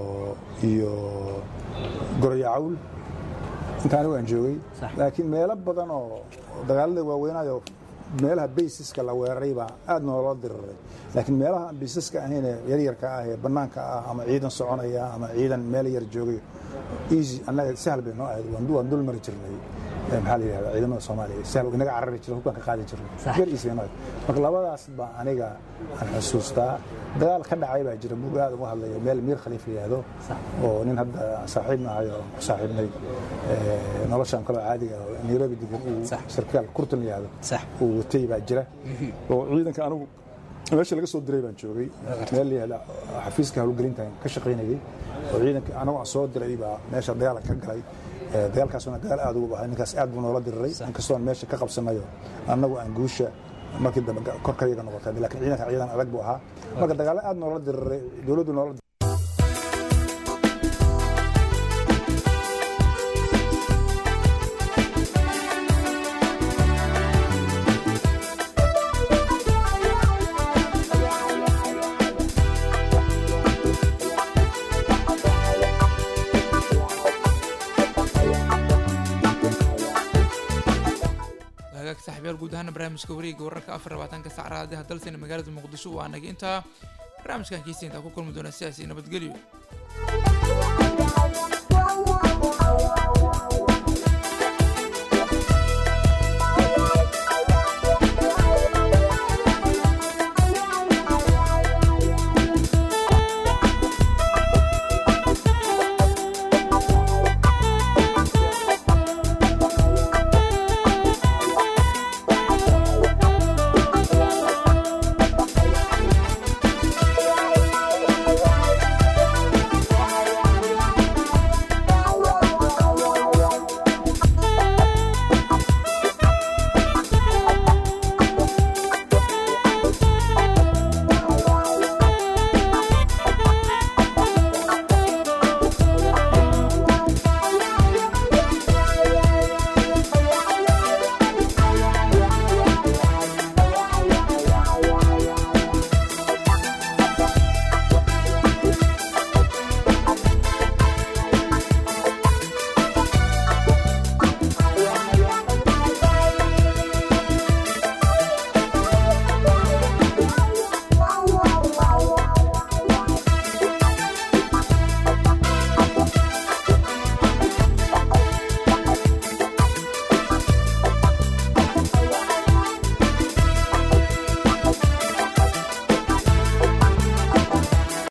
iyo goroyacawl inta anigu aan joogay laakiin meelo badan oo dagaalada waaweynayo meelaha baysiska la weeraray baa aad nooloo diriray laakiin meelaha aan baysiska ahayn ee yaryarka ah ee bannaanka ah ama ciidan soconaya ama ciidan meel yar joogay easy annaga sahal bay noo ahayd waan- waan dul mari jirnay Eh, maxaa la yidhahdaa ciidamada soomaaliya sahal inaga carari jiray hubkaan ka qaadi jirnay yar easy bay noo ahayd marka labadaas baa aniga aan xusuustaa dagaal ka dhacay baa jira buug aad uga hadlayo meel miir khaliif la yidhaahdo oo nin hadda saaxiibna ahay oo ku saaxiibnay eh, noloshan kaloo caadiga ah oo nairobi degan uu sarkaal kurtan la yidhaahdo uu watay baa jira oo ciidanka anigu meesha laga soo diray baan joogay meel la yihahda xafiiska howlgelintan ka shaqaynayay oo ciidanka anagu aan soo diray baa meesha dagaal ka galay Eh, dagaalkaasuna dagaal aad ugu bahay ninkaas aad buu noola diriray inkastoon meesha ka qabsanayo annagu aan guusha markii dambe ga- korkayaga noqotay laakiin ciidanka ciidan adag buu ahaa marka dagaalo aad noola diriray dowladdu noola hagaag saaxiibyaal guud ahaana barnaamijka wareegga wararka afar labaatanka sac raadiyaha dalsina magaalada muqdisho waa naga intaa barnaamijkan kiisa intaa ku kulmi doona sidaasi nabadgelyo